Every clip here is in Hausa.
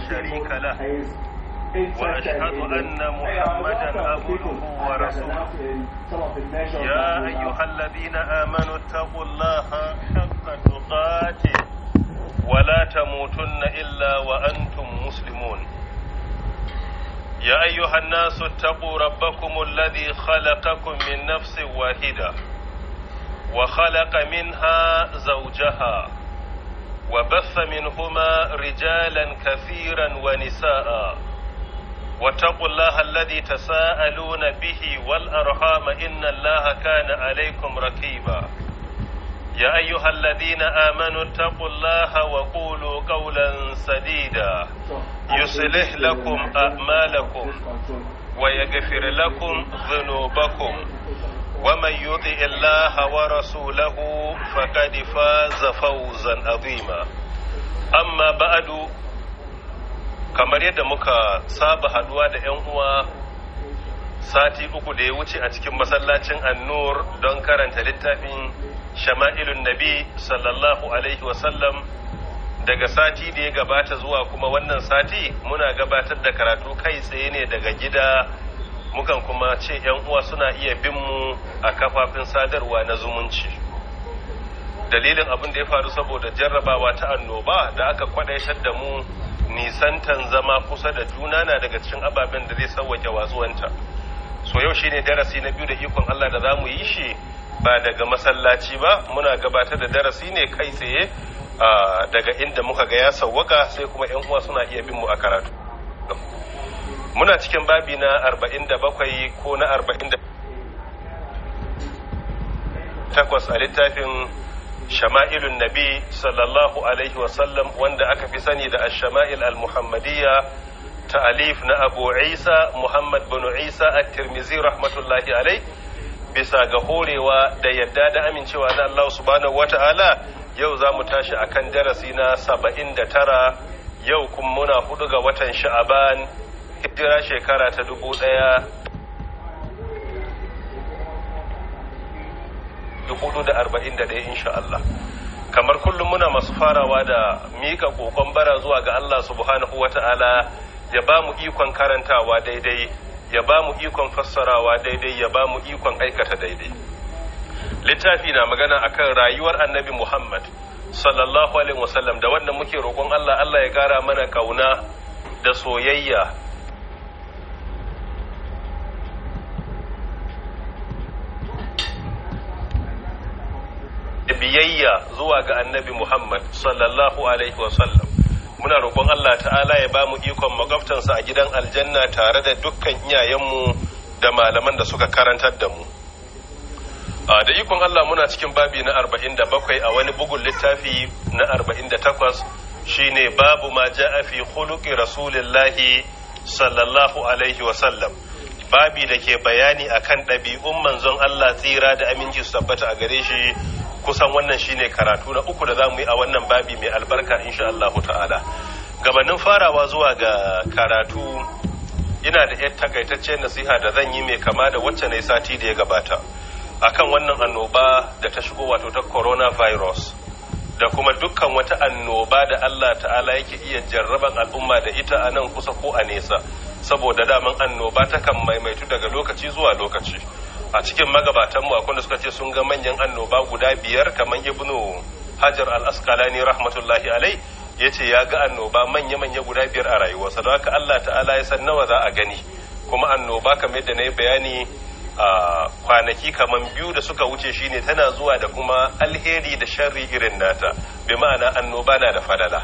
شريك له وأشهد أن محمدا عبده ورسوله يا أيها الذين آمنوا اتقوا الله حق تقاته ولا تموتن إلا وأنتم مسلمون يا أيها الناس اتقوا ربكم الذي خلقكم من نفس واحدة وخلق منها زوجها وبث منهما رجالا كثيرا ونساء واتقوا الله الذي تساءلون به والأرحام إن الله كان عليكم ركيبا يا أيها الذين آمنوا اتقوا الله وقولوا قولا سديدا يصلح لكم أعمالكم ويغفر لكم ذنوبكم ومن يطع الله ورسوله فقد فاز فوزا عظيما أما بعد kamar yadda muka saba haduwa da 'yan uwa sati uku da ya wuce a cikin masallacin annur don karanta littafin shama'ilun nabi sallallahu alaihi wasallam daga sati da ya gabata zuwa kuma wannan sati muna gabatar da karatu kai tsaye ne daga gida mukan kuma ce 'yan uwa suna iya bin mu a kafafin sadarwa na zumunci dalilin abin da ya faru saboda jarrabawa ta annoba da aka kwadaitar da mu nisantan zama kusa da juna na daga cikin ababen da zai sauwake watsuwanta so yau shine darasi na biyu da ikon Allah da za mu yi shi ba daga masallaci ba muna gabatar da darasi ne kai tsaye daga inda muka ga ya sauwaka sai kuma yan uwa suna iya bin mu a karatu muna cikin babi na 47 ko na 48 a littafin shama'ilun nabi sallallahu alaihi wasallam wanda aka fi sani da ash-shama'il al-muhammadiyya ta'alif na abu isa muhammad bin isa at-tirmizi rahmatullahi alai bisa ga horewa da yadda da amincewa na Allah subhanahu wata'ala yau za mu tashi akan darasi na saba'in da tara yau kuma muna hudu ga watan sha'aban hijira shekara ta dubu ɗaya hudu da arba'in da ɗaya insha Allah kamar kullum muna masu farawa da mika kokon bara zuwa ga Allah subhanahu wata'ala ya ba mu ikon karantawa daidai ya ba mu ikon fassarawa daidai ya ba mu ikon aikata daidai littafi na magana akan rayuwar annabi Muhammad sallallahu alaihi wasallam da wannan muke roƙon Allah Allah ya ƙara mana kauna da soyayya biyayya zuwa ga annabi Muhammad sallallahu alaihi wasallam muna roƙon Allah ta'ala ya ba mu ikon magabtansa a gidan aljanna tare da dukkan iyayenmu da malaman da suka karantar da mu da ikon Allah muna cikin babi na 47 a wani bugun littafi na 48 shine babu ma ja'a fi khuluqi rasulillahi sallallahu alaihi wasallam babi da ke bayani akan ɗabi'un manzon Allah tsira da aminci su tabbata a gare shi kusan wannan shine karatu na uku da za mu yi a wannan babi mai albarka insha Allah ta'ala gabanin farawa zuwa ga karatu ina da yar takaitaccen nasiha da zan yi mai kama da wacce na sati da ya gabata akan wannan annoba da ta shigo wato ta coronavirus da kuma dukkan wata annoba da Allah ta'ala yake iya jarraban al'umma da ita a nan kusa ko a nesa saboda daman annoba ta kan maimaitu daga lokaci zuwa lokaci a cikin magabatanmu akwai da suka ce sun ga manyan annoba guda biyar kamar ibnu hajar al-asqalani rahmatullahi alai ya ce ya ga annoba manya-manya guda biyar a rayuwarsa don haka Allah ta'ala ya san nawa za a gani kuma annoba kamar yadda na yi bayani a kwanaki kamar biyu da suka wuce shine tana zuwa da kuma alheri da sharri irin nata bi ma'ana annoba na da fadala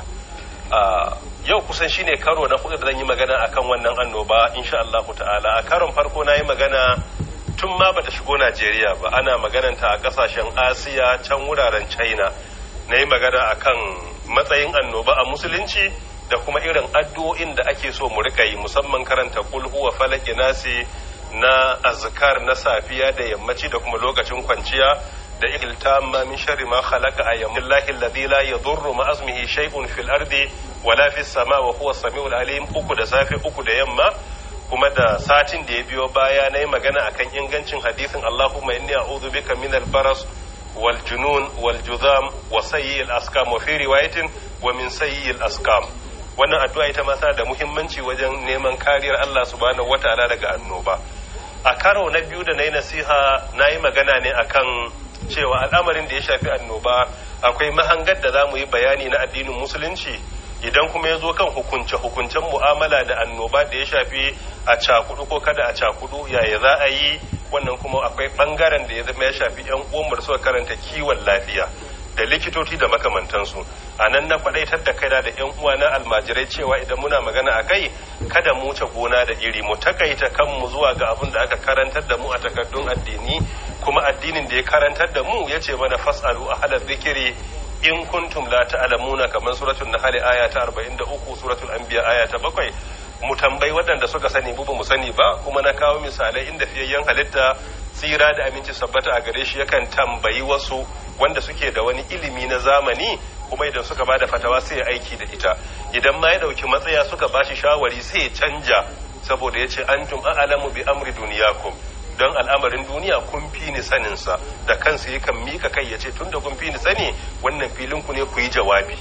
yau kusan shine karo na hudu da zan yi magana akan wannan annoba insha Allah ta'ala a karon farko na yi magana tun ma bata shigo Najeriya ba ana magananta a kasashen Asiya can wuraren China na yi magana akan matsayin annoba a musulunci da kuma irin addu'o'in da ake so mu rika yi musamman karanta kul huwa falaki nasi na azkar na safiya da yammaci da kuma lokacin kwanciya da iltamma min sharri ma khalaqa ayyamin lahi alladhi la yadurru ma asmihi shay'un fil ardi wala fis sama wa huwa samiul alim uku da safe uku da yamma kuma da satin da ya biyo baya na yi magana akan ingancin hadisin Allahumma inni a'udhu bika min al-baras wal junun wal juzam wa sayyi al-askam wa fi riwayatin wa min sayyi al-askam wannan addu'a ita ma tana da muhimmanci wajen neman kariyar Allah subhanahu wataala daga annoba a karo na biyu da na yi nasiha na yi magana ne akan cewa al'amarin da ya shafi annoba akwai mahangar da za mu yi bayani na addinin musulunci idan kuma ya zo kan hukunce-hukuncen mu'amala da annoba da ya shafi a cakudu ko kada a cakudu yaya za a yi wannan kuma akwai bangaren da ya zama ya shafi 'yan uwan suka karanta kiwon lafiya da likitoci da makamantansu a nan na kwadaitar da kaina da yan uwa na almajirai cewa idan muna magana a kai kada mu wuce gona da iri mu takaita kanmu zuwa ga abin da aka karantar da mu a takardun addini kuma addinin da ya karantar da mu ya ce mana fasalu a halar zikiri in kuntum la ta'lamuna kamar suratul nahl aya ta 43 suratul anbiya aya ta 7 mu tambayi waɗanda suka sani mu ba mu sani ba kuma na kawo misalai inda fiyayyen halitta tsira da aminci sabbata a gare shi yakan tambayi wasu wanda suke da wani ilimi na zamani kuma idan suka bada fatawa sai ya aiki da ita idan ma ya dauki matsaya suka bashi shawari sai ya canja saboda ya ce antum a'lamu bi amri duniyakum don al'amarin duniya kun fi ni sanin sa da kansa yakan mika kai ya ce tunda kun fi ni sani wannan filin ku ne ku yi jawabi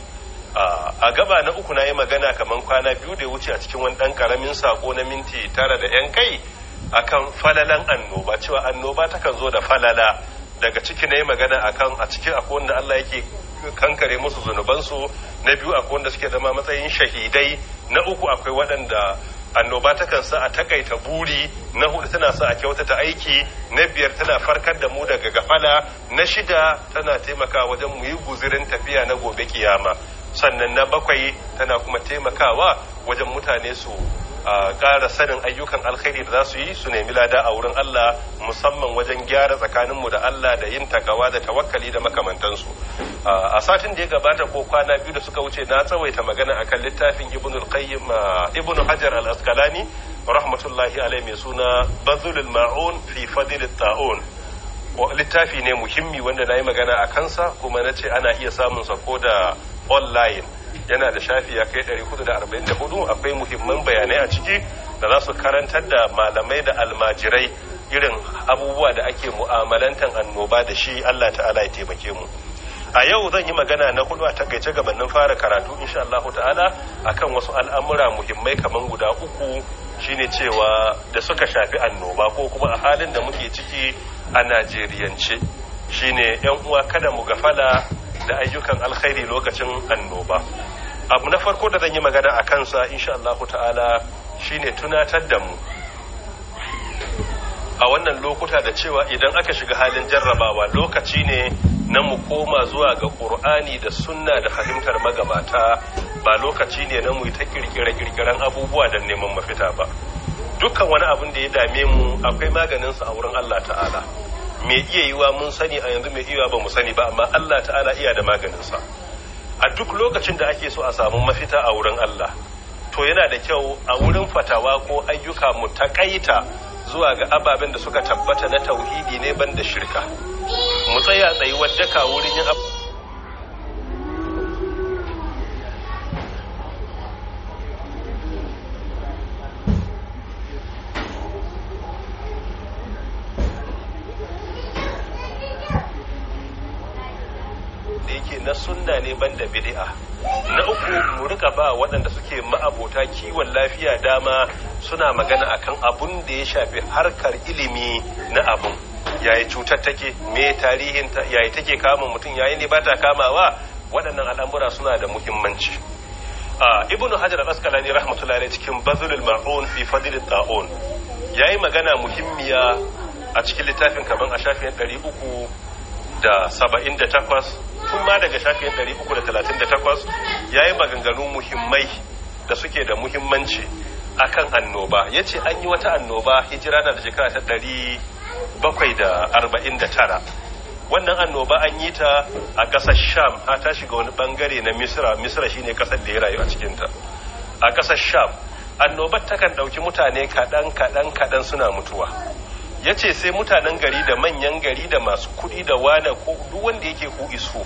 a gaba na uku na yi magana kamar kwana biyu da ya wuce a cikin wani ɗan ƙaramin sako na minti tara da yan kai akan falalan annoba cewa annoba takan zo da falala daga ciki na yi magana akan a cikin akwai wanda Allah yake kankare musu zunubansu na biyu akwai wanda suke zama matsayin shahidai na uku akwai waɗanda annoba takan sa a takaita buri na hudu tana sa a kyautata aiki na biyar tana farkar da mu daga gafala na shida tana taimakawa wajen mu yi guzirin tafiya na gobe kiyama sannan na bakwai tana kuma taimakawa wajen mutane su a ƙara sanin ayyukan alkhairi da za su yi su nemi lada a wurin Allah musamman wajen gyara tsakaninmu da Allah da yin takawa da tawakkali da makamantansu a satin da ya gabata ko kwana biyu da suka wuce na tsawaita magana akan littafin ibn al-qayyim ibn hajar al-asqalani rahmatullahi alaihi mai suna bazulul ma'un fi fadil ta'un littafi ne muhimmi wanda na yi magana a kansa kuma na ce ana iya samun sa ko da online yana da shafi ya kai 444 akwai muhimman bayanai a ciki da za su karantar da malamai da almajirai irin abubuwa da ake mu'amalantan annoba da shi Allah ta'ala ya taimake mu a yau zan yi magana na hudu a takaice gabanin fara karatu insha Allah ta'ala akan wasu al'amura muhimmai kaman guda uku shine cewa da suka shafi annoba ko kuma a halin da muke ciki a Najeriyance shine yan uwa kada mu gafala da ayyukan alkhairi lokacin annoba abu na farko da zan yi magana a kansa insha Allah ta'ala shine tunatar da mu a wannan lokuta da cewa idan aka shiga halin jarrabawa lokaci ne na mu koma zuwa ga ƙur'ani da sunna da fahimtar magabata ba lokaci ne na mu ta kirkire-kirkiren abubuwa da neman mafita ba dukkan wani abin da ya dame mu akwai maganinsa a wurin Allah ta'ala me iya yiwa mun sani a yanzu mai iya ba mu sani ba amma Allah ta'ala iya da maganinsa a duk lokacin da ake so a samu mafita a wurin Allah to yana da kyau a wurin fatawa ko ayyuka mu takaita zuwa ga ababen da suka tabbata na tauhidi ne ban da shirka mu tsaya tsayuwar daka wurin yin abu na sunna ne banda bid'a na uku mu rika ba waɗanda suke ma'abota kiwon lafiya dama suna magana akan abun da ya shafi harkar ilimi na abun yayi cutar take me tarihin ta yayi take kama mutum yayi ne bata kamawa waɗannan al'amura suna da muhimmanci ibnu hajar al-asqalani rahmatullahi cikin bazlul ma'un fi fadl ta'un yayi magana muhimmiya a cikin littafin kaman a shafin 300 da saba'in da takwas tun ma daga shafin ɗari uku da talatin da takwas ya yi maganganu muhimmai da suke da muhimmanci akan annoba ya ce an yi wata annoba hijira na da shekara ta ɗari bakwai da arba'in da tara wannan annoba an yi ta a ƙasar sham ha ta shiga wani ɓangare na misra misra shine ƙasar da ya rayu a cikinta a ƙasar sham annobar takan ɗauki mutane kaɗan kaɗan kaɗan suna mutuwa ya ce sai mutanen gari da manyan gari da masu kudi da wane ko duk wanda yake ku iso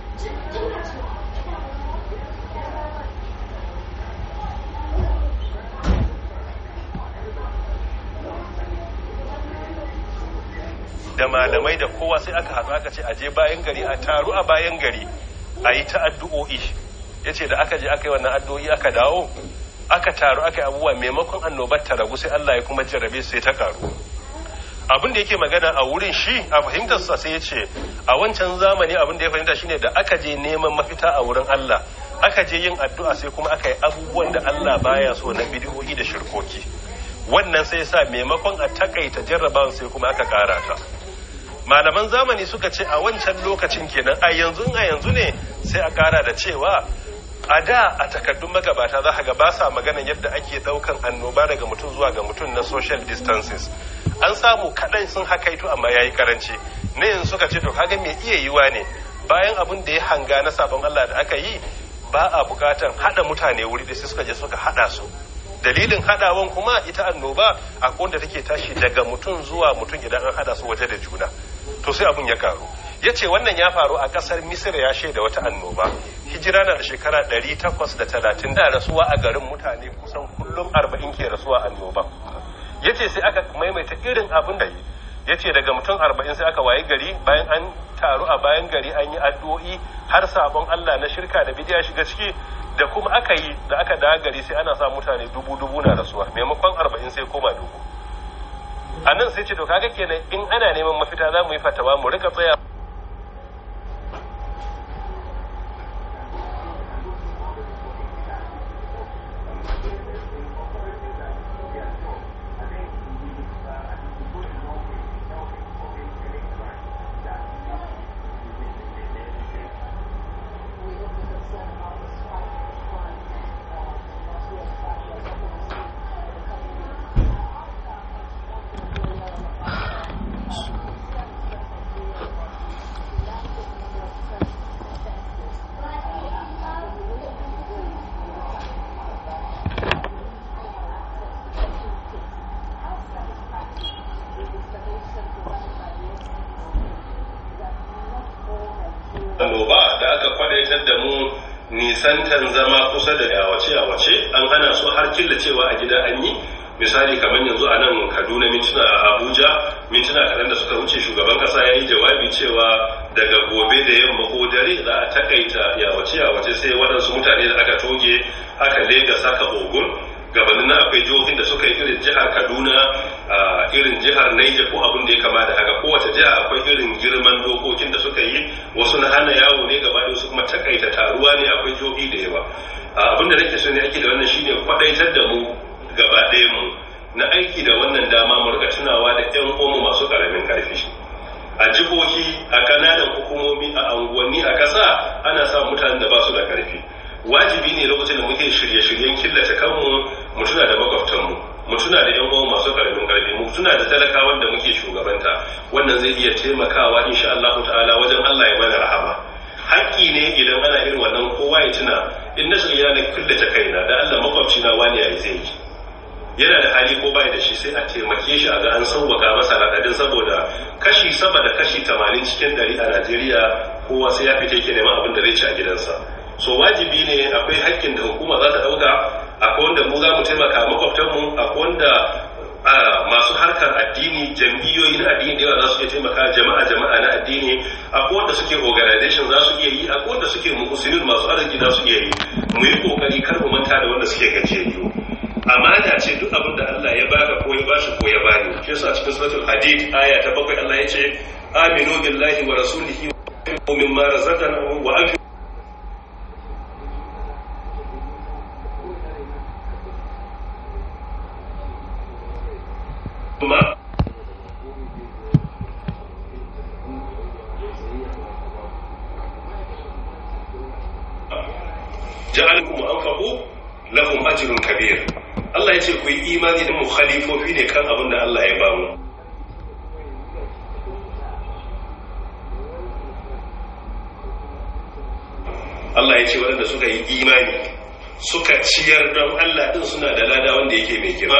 da malamai da kowa sai aka haɗu aka ce aje bayan gari a taru a bayan gari a yi ta addu'o'i yace da aka je aka yi wannan addu'o'i aka dawo aka taru aka yi abubuwa maimakon annobar ta ragu sai Allah ya kuma jarrabe sai ta karu abin da yake magana a wurin shi a fahimtarsa sai ya ce a wancan zamani abin da ya fahimta shine da aka je neman mafita a wurin Allah aka je yin addu'a sai kuma aka yi abubuwan da Allah baya so na bidiyoyi da shirkoki wannan sai sa maimakon a takaita jarrabawan sai kuma aka kara ta malaman zamani suka ce a wancan lokacin kenan a yanzu a yanzu ne sai a kara da cewa a da a takaddun magabata za ga ba sa maganan yadda ake daukan annoba daga mutum zuwa ga mutum na social distances an samu kaɗan sun hakaito amma ya yi karanci na yanzu suka ce to kaga mai iya yiwa ne bayan abin da ya hanga na sabon Allah da aka yi ba a bukatan haɗa mutane wuri da sai suka je suka haɗa su dalilin haɗawan kuma ita annoba a wanda take tashi daga mutum zuwa mutum idan an haɗa su waje da juna to sai abin ya karu ya ce wannan ya faru a ƙasar misir ya shaida wata annoba hijira na da shekara 830 da rasuwa a garin mutane kusan kullum 40 ke rasuwa annoba ya ce sai aka maimaita irin abin da yi ya ce daga mutum 40 sai aka wayi gari bayan an taru a bayan gari an yi addu'o'i har sabon Allah na shirka da bidiya shiga ciki da kuma aka yi da aka dawo gari sai ana sa mutane dubu dubu na rasuwa maimakon 40 sai koma dubu a nan sai ce to kaga kenan in ana neman mafita za mu yi fatawa mu rika tsaya annoba da aka kwadaitar da mu nisantan zama kusa da yawace yawace an hana su har killacewa a gida an yi misali kamar yanzu a nan kaduna mintuna a abuja mintuna kaɗan da suka wuce shugaban ƙasa ya yi jawabi cewa daga gobe da yamma ko dare za a takaita yawace yawace sai waɗansu mutane da aka toge aka lega saka ogun gabanin na akwai jihohin da suka yi irin jihar kaduna a irin jihar naija ko abin da ya kama da haka kowace jiha akwai irin girman dokokin da suka yi wasu na hana yawo ne gaba da su kuma takaita taruwa ne akwai jihohi da yawa abin da nake so ne ake da wannan shine kwadaitar da mu gaba ɗaya mu na aiki da wannan dama mu rika tunawa da ƴan uwanmu masu ƙaramin karfi a jihohi a kananan hukumomi a anguwanni a ƙasa ana sa mutanen da ba su da karfi wajibi ne lokacin da muke shirye-shiryen killace kanmu mu tuna da makwabtanmu mu tuna da yan uwan masu karamin karfi mu tuna da talakawan da muke shugabanta wannan zai iya taimakawa insha Allah ta'ala wajen Allah ya mana rahama haƙƙi ne idan ana irin wannan kowa ya tuna in na shirya na killace kaina da Allah makwabci na wani yayi zai yi yana da hali ko bai da shi sai a taimake shi a ga an sauwaka masa raɗaɗin saboda kashi sama da kashi 80 cikin ɗari a Najeriya kowa sai ya fita yake neman abin da zai ci a gidansa so wajibi ne akwai hakkin da hukuma za ta dauka akwai wanda mu za mu taimaka makwabtanmu akwai wanda masu harkar addini jam'iyyoyi na addini da yawa za su iya taimaka jama'a jama'a na addini akwai wanda suke organization za su iya yi akwai wanda suke musulmin masu arziki za su iya yi mu yi kokari kar mu manta da wanda suke gajiyayyu amana ce duk abin da Allah ya baka ko ya bashi ko ya bani shi yasa cikin suratul hadid aya ta bakwai Allah ya ce aminu billahi wa rasulihi wa mimma razaqnahu wa anfiqu kuma ja'alkum anfaqu lahum ajrun kabir Allah yace ku yi imani da mu khalifofi ne kan abin da Allah ya bamu Allah ya ce waɗanda suka yi imani suka ciyar don Allah ɗin suna da lada wanda yake mai girma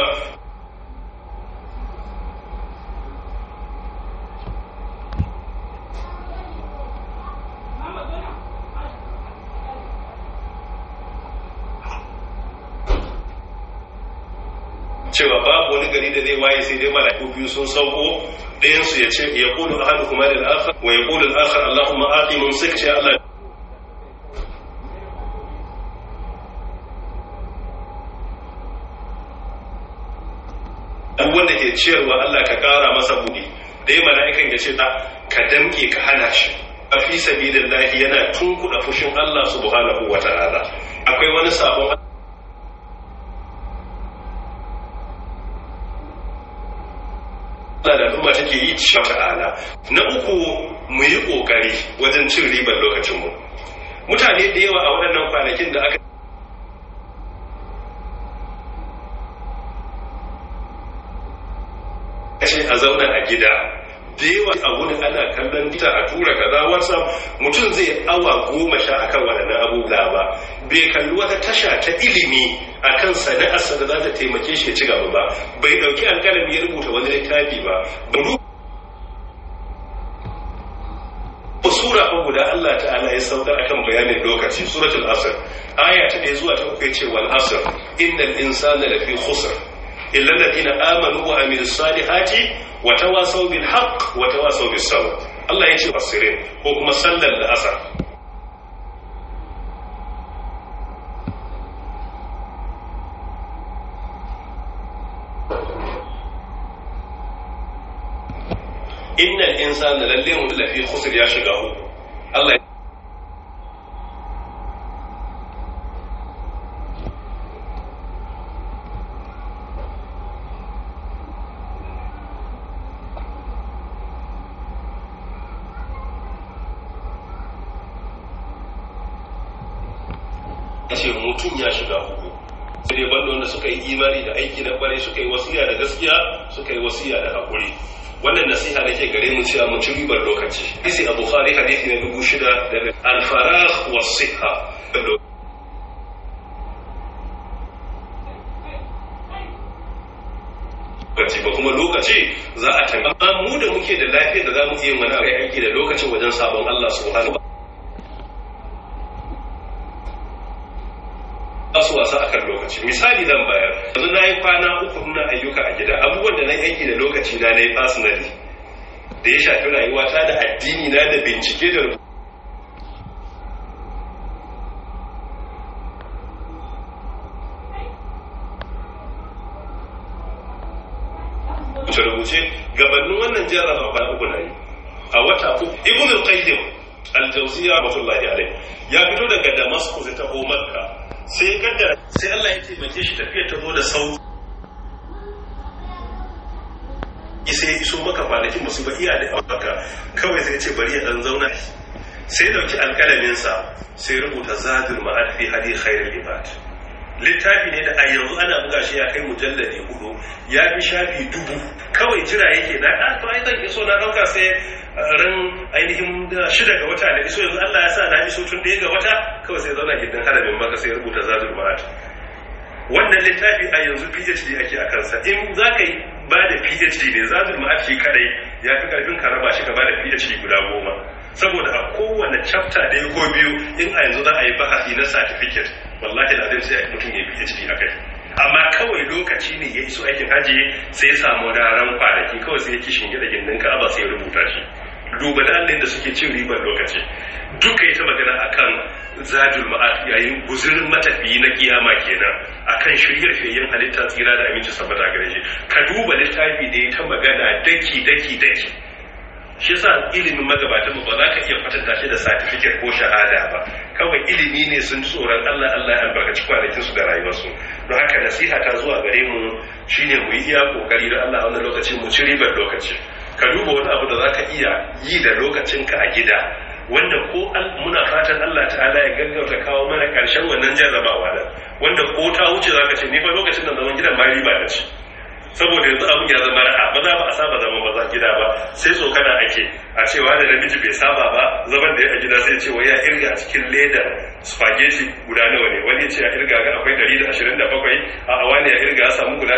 cewa babu wani gari da zai waye sai dai mala'iku biyu sun sauko ɗayan su ya ce ya qulu ahadukum lil akhar wa yaqulu al akhar allahumma ati mumsik ya allah wanda ke ciyarwa Allah ka kara masa buɗi dai mala'ikan ya ce ta ka damke ka hana shi a fi sabilillahi yana tunkuɗa fushin Allah subhanahu wa ta'ala akwai wani sabon Allah da al'umma take yi cewa ta'ala na uku mu yi kokari wajen cin ribar lokacinmu mutane da yawa a waɗannan kwanakin da aka ce a zauna a gida da yawa a wuni ana kallon gita a tura kaza wasa mutum zai awa goma sha akan waɗannan abubuwa ba bai kalli wata tasha ta ilimi akan sana'arsa da za ta taimake shi ya ci gaba ba bai ɗauki alƙalami ya rubuta wani littafi ba sura ko guda Allah ta'ala ya saukar akan bayanin lokaci suratul asr aya ta ɗaya zuwa ta uku yace wal asr innal insana lafi khusr illa alladhina amanu wa amilus salihati wa tawasaw bil haqq wa tawasaw bis sabr Allah yace wasirin ko kuma sallar da asar innal insana lalle mu lafi khusr ya shiga uku Allah ce mutum ya shiga uku sai dai banda wanda suka yi imani da aiki na kwarai suka yi wasiya da gaskiya suka yi wasiya da haƙuri wannan nasiha nake gare mu cewa mu ci ribar lokaci isi a bukhari hadisi na dubu shida daga alfarah wa siha lokaci ba kuma lokaci za a tanga amma mu da muke da lafiya da za mu iya wani aiki da lokacin wajen sabon Allah subhanahu ba su wasa akan lokaci misali zan bayar yanzu na yi kwana uku na ayyuka a gida abubuwan da na aiki da lokaci na na yi personally da ya shafi rayuwata da addini na da bincike da rubuce gabanin wannan jarraba ba uku na yi a wata uku ibn al-qayyim al-jawziyya rahmatullahi alayh ya fito daga damascus ta makka sai ya kaddara sai Allah ya taimake shi tafiyar ta zo da sauki sai ya iso maka kwanakin musu ba iya da maka kawai sai ce bari ya dan zauna sai dauki alkalaminsa sai rubuta zadul ma'ad fi hadi khairul ibad littafi ne da a yanzu ana buga shi ya kai mujalladi hudu ya fi shafi dubu kawai jira yake na a to ai zan iso na dauka sai ran ainihin shida ga wata da iso yanzu Allah ya sa na iso tun ɗaya ga wata kawai sai zauna gidan haramin maka sai rubuta zadul ma'ad wannan littafi a yanzu PhD ake a kansa in za ka yi ba da PhD ne zadul ma'ad shi kadai ya fi karfin ka raba shi ka ba da PhD guda goma saboda a kowane chapter ɗaya ko biyu in a yanzu za a yi bahasi na certificate wallahi da sai mutum ya PhD a kai amma kawai lokaci ne ya iso aikin haji sai ya samu raran kwanaki kawai sai ya kishin gida gindin ka'aba sai ya rubuta shi duba dalilin da suke cin ribar lokaci duka ita magana akan zadul ma'ad yayin guzurin matafiyi na kiyama kenan akan shirya fiyayyen halitta tsira da aminci sabbata gare shi ka duba littafi da ya ta magana daki daki daki shi yasa ilimin magabatanmu ba za ka iya kwatanta shi da certificate ko shahada ba kawai ilimi ne sun tsoron Allah Allah ya albarkaci kwanakin su da rayuwarsu don haka nasiha ta zuwa gare mu shine mu yi iya kokari da Allah a wannan lokacin mu ci ribar lokaci ka duba wani abu da za ka iya yi da lokacinka a gida wanda ko muna fatan Allah ta'ala ya gaggauta kawo mana karshen wannan jarrabawa da wanda ko ta wuce za ka ce ni fa lokacin da zaman gidan ma riba da ci saboda yanzu abin ya zama ra'a maza ba a saba zaman maza gida ba sai tsokana ake a cewa da namiji bai saba ba zaman da ya a gida sai ce wai ya irga a cikin ledar spaghetti guda nawa ne wani ce ya irga ga akwai 127 a a wani ya irga ya samu guda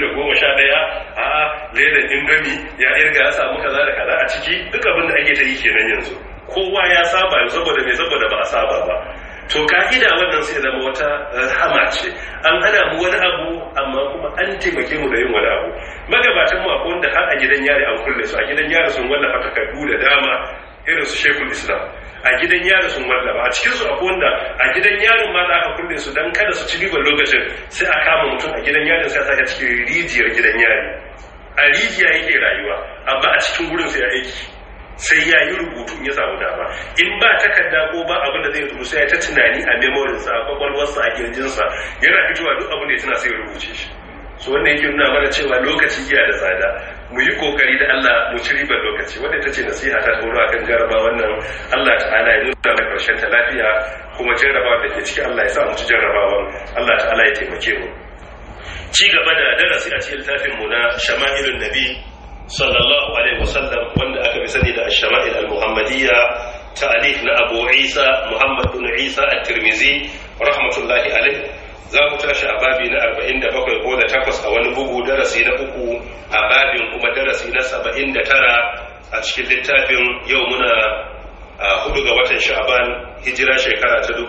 211 a a ledar indomi ya irga ya samu kaza da kaza a ciki duk abin da ake ta yi kenan yanzu kowa ya saba saboda mai saboda ba a saba ba to ka'ida wannan sai zama wata rahama ce an hana mu wani abu amma kuma an taimake mu da yin wani abu magabatan mu akwai wanda har a gidan yari an kulle su a gidan yari sun wallafa takardu da dama irin su shekul islam a gidan yari sun wallafa a cikinsu akwai wanda a gidan yarin ma da aka kulle su don kada su ci ribar lokacin sai a kama mutum a gidan yarin sai a saka cikin rijiyar gidan yari a rijiya yake rayuwa amma a cikin gurin sai aiki sai ya yi rubutu ya samu dama in ba takarda ko ba abin da zai rubutu sai ya ta tunani a memorinsa a kwakwalwarsa a kirjinsa yana fitowa duk abin da ya tuna sai ya rubuce shi so wanda yake nuna mana cewa lokaci iya da tsada mu yi kokari da Allah mu ci ribar lokaci wanda ita ce nasiha ta tsoro akan jaraba wannan Allah ta'ala ya nuna mai karshen ta lafiya kuma jarrabawa da ke ciki Allah ya sa mu ci jarrabawan Allah ta'ala ya taimake mu ci gaba da darasi a cikin littafin mu na shama'ilun nabi sallallahu alaihi wasallam wanda aka fi sani da shama'il al-muhammadiyya ta'alif na Abu Isa Muhammad bin Isa at-Tirmidhi rahmatullahi alaihi za mu tashi a babi na 47 ko da takwas a wani bugu darasi na uku a babin kuma darasi na 79 a cikin littafin yau muna a hudu ga watan sha'ban hijira shekara ta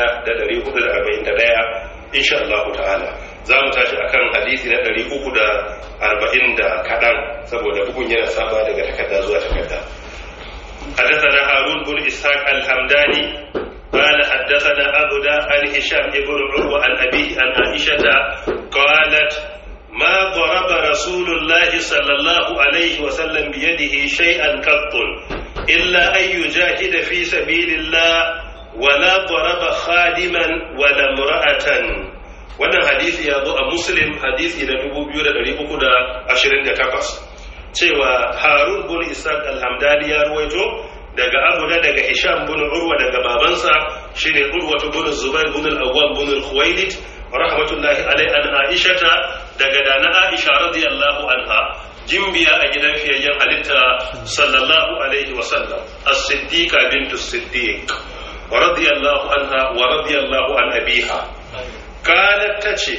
1441 insha Allah ta'ala za mu tashi akan hadisi na 340 da kaɗan saboda bugun yana saba daga takarda zuwa takarda حدثنا هارون بن إسحاق الحمداني قال حدثنا أبدا عن هشام بن عروة عن أبيه عن عائشة قالت ما ضرب رسول الله صلى الله عليه وسلم بيده شيئا قط إلا أن يجاهد في سبيل الله ولا ضرب خادما ولا امرأة wannan hadisi ya zo a muslim hadisi na 2328 cewa harun bin isaac alhamdani ya ruwaito daga abu da daga hisham bin urwa daga babansa shine urwa bin zubair bin al-awwam bin al-khuwailid rahmatullahi alai an aishata daga dana aisha radiyallahu anha jimbiya a gidan fiyayyen halitta sallallahu alaihi wa sallam as-siddiqa bintu siddiq radiyallahu anha wa radiyallahu an abiha kanat tace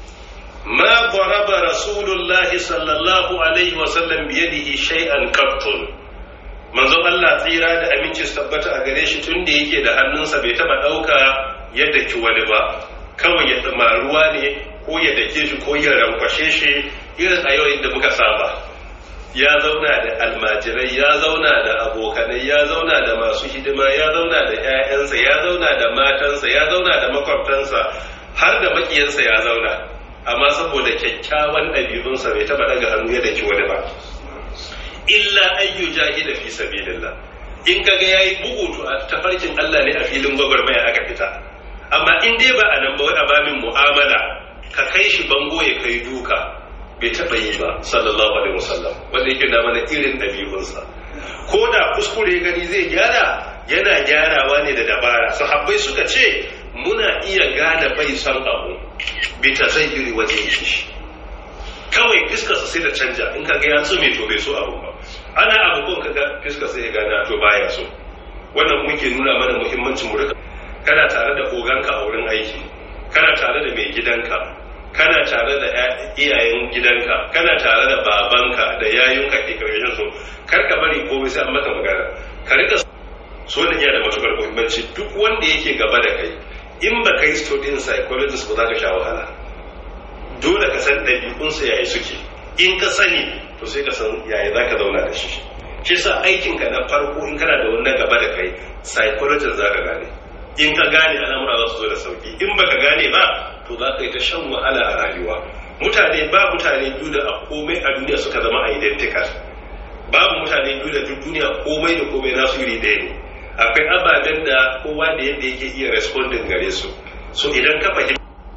ما ضرب رسول الله صلى الله عليه وسلم بيده شيئا قط manzon Allah tsira da aminci su tabbata a gare shi tun da yake da hannunsa bai taba ɗauka ya daki wani ba kawai ya tsama ruwa ne ko ya dake shi ko ya rankwashe shi irin a yau inda muka saba ya zauna da almajirai ya zauna da abokanai ya zauna da masu hidima ya zauna da 'ya'yansa ya zauna da matansa ya zauna da makwabtansa har da makiyansa ya zauna amma saboda kyakkyawan ɗabi'unsa bai taɓa daga hannu ya daki wani ba illa ayyu jahida fi sabilillah in kaga yayi bugu to a tafarkin Allah ne a filin gwagwarmaya aka fita amma in dai ba a nan ba wai a babin mu'amala ka kai shi bango ya kai duka bai taɓa yi ba sallallahu alaihi wasallam wanda yake na mana irin ɗabi'unsa ko da kuskure gani zai gyara yana gyarawa ne da dabara sahabbai suka ce muna iya gane bai son abu bi ta zayyuri wajen shi kawai fiskarsa sai da canja in kaga ya tsume to bai so abu ba ana abu ka ga fiskar sai ya gane to baya so wannan muke nuna mana muhimmancin mu rika kana tare da oganka a wurin aiki kana tare da mai gidanka kana tare da iyayen gidanka kana tare da babanka da yayunka ke karshen su kar ka bari komai sai an maka magana ka rika so da iya da matukar muhimmanci duk wanda yake gaba da kai in ba ka yi studying psychologist ba za ka sha wahala dole ka san ɗabi'unsa yayi suke in ka sani to sai ka san yaya za ka zauna da shi shi sa aikinka na farko in kana da wani gaba da kai psychologist za ka gane in ka gane al'amura za su zo da sauki in baka gane ba to za ka yi ta shan wahala a rayuwa mutane ba mutane biyu da a komai a duniya suka zama identical babu mutane biyu da duk duniya komai da komai nasu iri ɗaya ne akwai ababen da kowa da yadda yake iya responding gare su so idan ka fahimta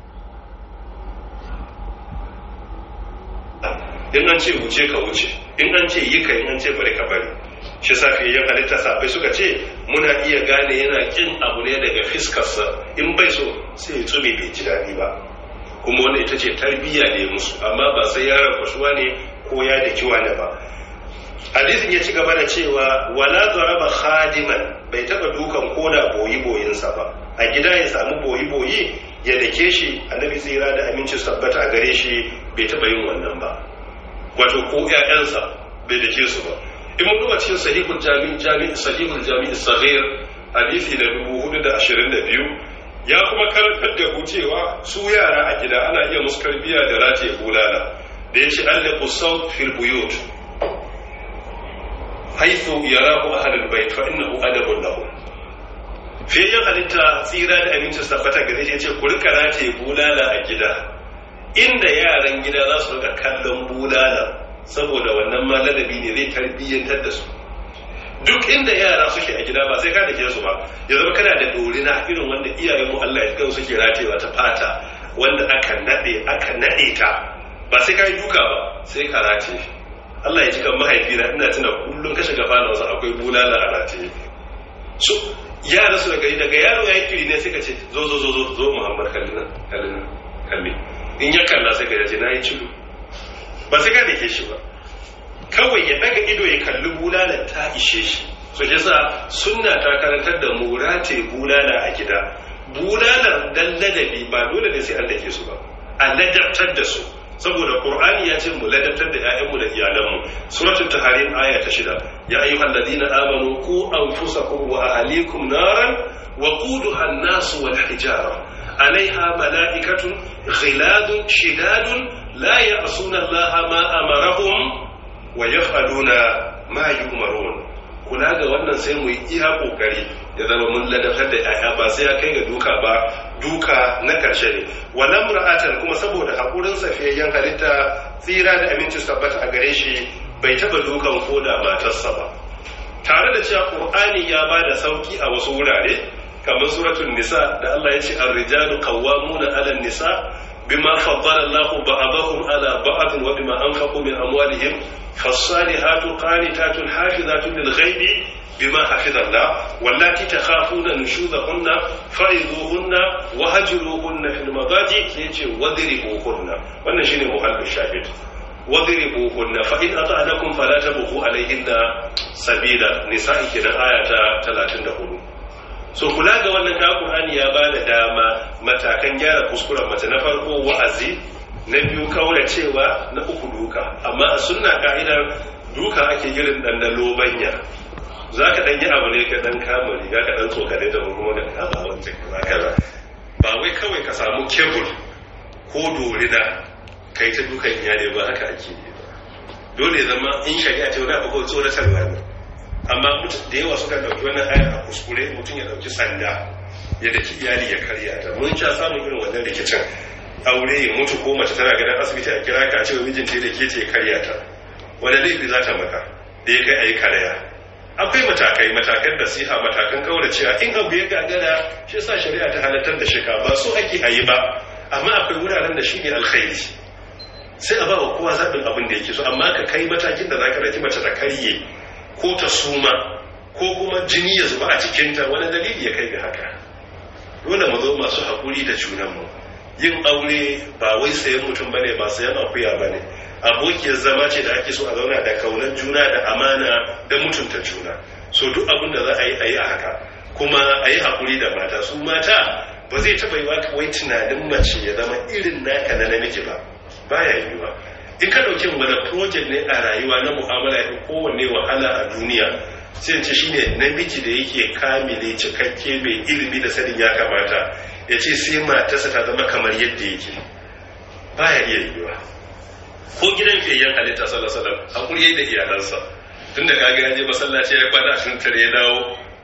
in an ce wuce ka wuce in an ce yi ka in an ce bari ka bari shi safiyayyen halitta safai suka ce muna iya gane yana kin abu ne daga fiskarsa in bai so sai ya tsume bai ji daɗi ba kuma wanda ita ce tarbiyya ne musu amma ba sai yaron kwashuwa ne ko ya da kiwa ne ba hadisin ya ci gaba da cewa wala zaraba khadiman bai taba dukan koda boyi boyinsa ba a gida ya samu boyi boyi ya dake shi annabi tsira da aminci tabbata a gare shi bai taba yin wannan ba wato ko ƴaƴansa bai dake su ba in mun duba cikin sahihul jami' jami' sahihul jami' saghir hadisi da 422 ya kuma karantar da ku cewa su yara a gida ana iya musu karbiya da rataye bulala da ya ce alliqu sawt fil buyut haithu yarahu ahlul bait fa innahu adabun lahum fiye halitta tsira da aminci tabbata gare shi ce ku rika rataye bulala a gida inda yaran gida za su rika kallon bulala saboda wannan ma ladabi ne zai tarbiyyantar da su duk inda yara suke a gida ba sai ka dake su ba ya zama kana da dorina irin wanda iyayen mu Allah ya kan suke ratewa ta fata wanda aka nade aka nade ta ba sai ka yi duka ba sai ka rate Allah ya ji kan mahaifina ina tuna kullum ka shiga falonsa akwai bulala a rataye so yara su daga daga yaro ya yi kiri ne sai ka ce zo zo zo zo zo Muhammad kallina kallina kalli in ya kalla sai ka ce na yi cido ba sai ka dake shi ba kawai ya daga ido ya kalli bulala ta ishe shi so shi sa sunna ta karantar da mu rataye bulala a gida bulalar dan ladabi ba dole ne sai an dake su ba a ladabtar da su saboda qur'ani ya ce mu ladabtar da ƴaƴanmu da iyalanmu suratul tahrim aya ta shida ya ayyuhal ladina amanu qu anfusakum wa ahlikum naran wa quduha an-nas wal hijara alaiha mala'ikatun ghiladun shidadun la ya'suna allaha ma amarahum wa yaf'aluna ma yu'marun kula ga wannan sai mu yi iya kokari ya zama mun ladabtar da yaya ba sai ya kai ga duka ba duka na karshe ne walam ra'atan kuma saboda hakurin safiyayyen halitta tsira da aminci tabbata a gare shi bai taba dukan koda matarsa ba tare da cewa qur'ani ya ba da sauki a wasu wurare kamar suratul nisa da Allah ya ce ar-rijalu qawwamuna 'ala an-nisa bima faddala Allahu ba'dahum 'ala ba'd wa bima anfaqu min amwalihim فالصالحات قانتات حافظات للغيب بما حفظ الله واللاتي تخافون نشوذهن فعظوهن وهجروهن في المضاجع يجي وضربوهن wannan shine muhallin shahid wadribuhunna fa in ata'anakum fala tabghu alayhinna sabila nisa'i kenan aya ta 34 so kula ga wannan ka Qur'ani ya bada dama matakan gyara kuskuren mace na farko wa'azi na biyu kaura cewa na uku duka amma a sunna ka'idar duka ake irin dan da lobanya za ka dan yi abu ne ka dan kama riga ka dan tsokane da kuma da kama wancan kaza kaza ba wai kawai ka samu kebul ko dorina kai ta dukan iyali ba haka ake yi ba dole zama in shari'a ce wani abu ko tsoratarwa ne amma da yawa suka dauki wannan ayar a kuskure mutum ya dauki sanda ya daki iyali ya karya ta mun sha samun irin wannan rikicin aure ya mutu ko mace tana ganin asibiti a kira ka cewa mijinta da ke ce karya ta wanda laifi za ta maka da ya kai a yi karya akwai matakai matakan da siha matakan kaura cewa in abu ya gagara shi sa shari'a ta halartar da shika ba so ake a yi ba amma akwai wuraren da shi ne alkhairi sai a ba wa kowa zaɓin abin da yake so amma ka kai matakin da za ka raki mace ta karye ko ta suma ko kuma jini ya zuba a jikinta wani dalili ya kai ga haka dole mu zo masu haƙuri da junanmu yin aure ba wai sayan mutum bane ba sayan akuya bane abokiyar zama ce da ake so a zauna da kaunar juna da amana da mutunta juna so duk abin da za a yi a yi a haka kuma a yi haƙuri da mata su mata ba zai taɓa yi wai tunanin mace ya zama irin naka na namiji ba baya yiwuwa in ka ɗauki wani project ne a rayuwa na mu'amala ya kowanne wahala a duniya sai ce shine namiji da yake kamile cikakke mai ilimi da sanin ya kamata ya ce sai matarsa ta zama kamar yadda yake baya iya yiwuwa ko gidan fiyayyen halitta sallallahu alaihi wasallam hakuri yayi da iyalansa tun da kaga ya je masallaci ya kwana ashirin tare ya dawo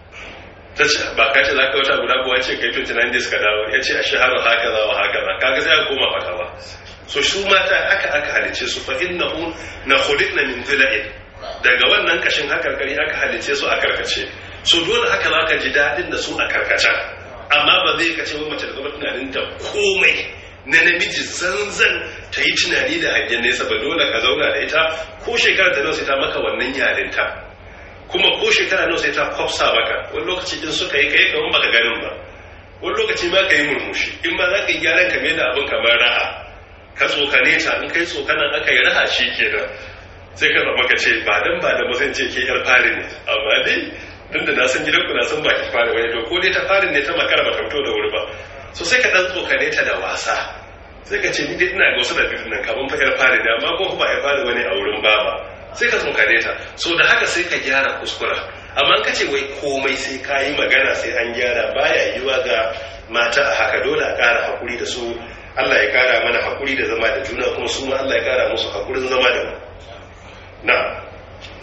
ta ce ba ka ce za ka wata guda kuwa ce kai 29 days ka dawo ya ce a shaharu haka za wa haka za kaga sai aka koma fata ba so su mata aka aka halice su fa innahu na khuliqna min dhila'in daga wannan kashin hakarkari aka halice su a karkace so dole haka za ka ji daɗin da su a karkacen amma ba zai kace wai mace da zama tunanin ta komai na namiji zanzan ta yi tunani da hangen nesa ba dole ka zauna da ita ko shekara da nawa sai ta maka wannan yarinta kuma ko shekara nawa sai ta kwafsa maka wani lokaci in suka yi kai kamar baka ganin ba wani lokaci ma ka yi murmushi in ma za ka yi gyaran ka da abin kamar raha ka tsokane ta in kai tsokanan aka yi raha shi kenan sai ka zama ka ce ba dan ba da ba zan ce ke yar fari ne amma dai tun da na san gidan ku na san baki fari wani to ko dai ta fari ne ta makara ba ta fito da wuri ba so sai ka dan tsokane ta da wasa sai ka ce ni dai ina ga wasu da bidin nan kaman fa yar fari ne amma ko ba yar fari wani a wurin baba sai ka tsokane ta so da haka sai ka gyara kuskura amma ka ce wai komai sai ka yi magana sai an gyara baya yiwa ga mata a haka dole a ƙara hakuri da su Allah ya ƙara mana hakuri da zama da juna kuma su ma Allah ya ƙara musu hakurin zama da mu na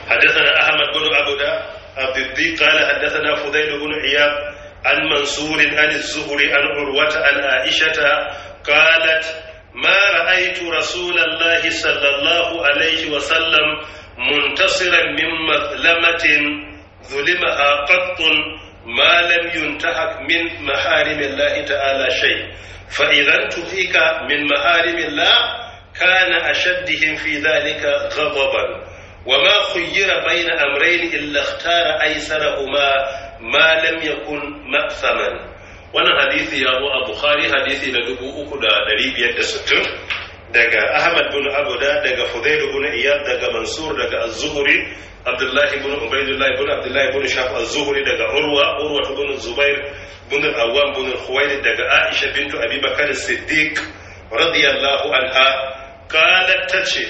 حدثنا أحمد بن عبدة عبد الدين قال حدثنا فضيل بن عياض عن منصور عن الزهري عن عروة عن عائشة قالت ما رأيت رسول الله صلى الله عليه وسلم منتصرا من مظلمة ظلمها قط ما لم ينتهك من محارم الله تعالى شيء فإذا انتهك من محارم الله كان أشدهم في ذلك غضبا وما خير بين أمرين إلا اختار أيسرهما ما لم يكن مأثما wannan hadisi ya zo a bukhari hadisi na dubu uku da ɗari biyar da sittin daga ahmad bin abuda daga fudail bin iyad daga mansur daga az-zuhri abdullahi bin ubaidullah bin abdullahi bin shaf az-zuhri daga urwa urwa bin zubair bin al-awwam bin khuwailid daga aisha bintu abi bakr as-siddiq radiyallahu anha qalat tace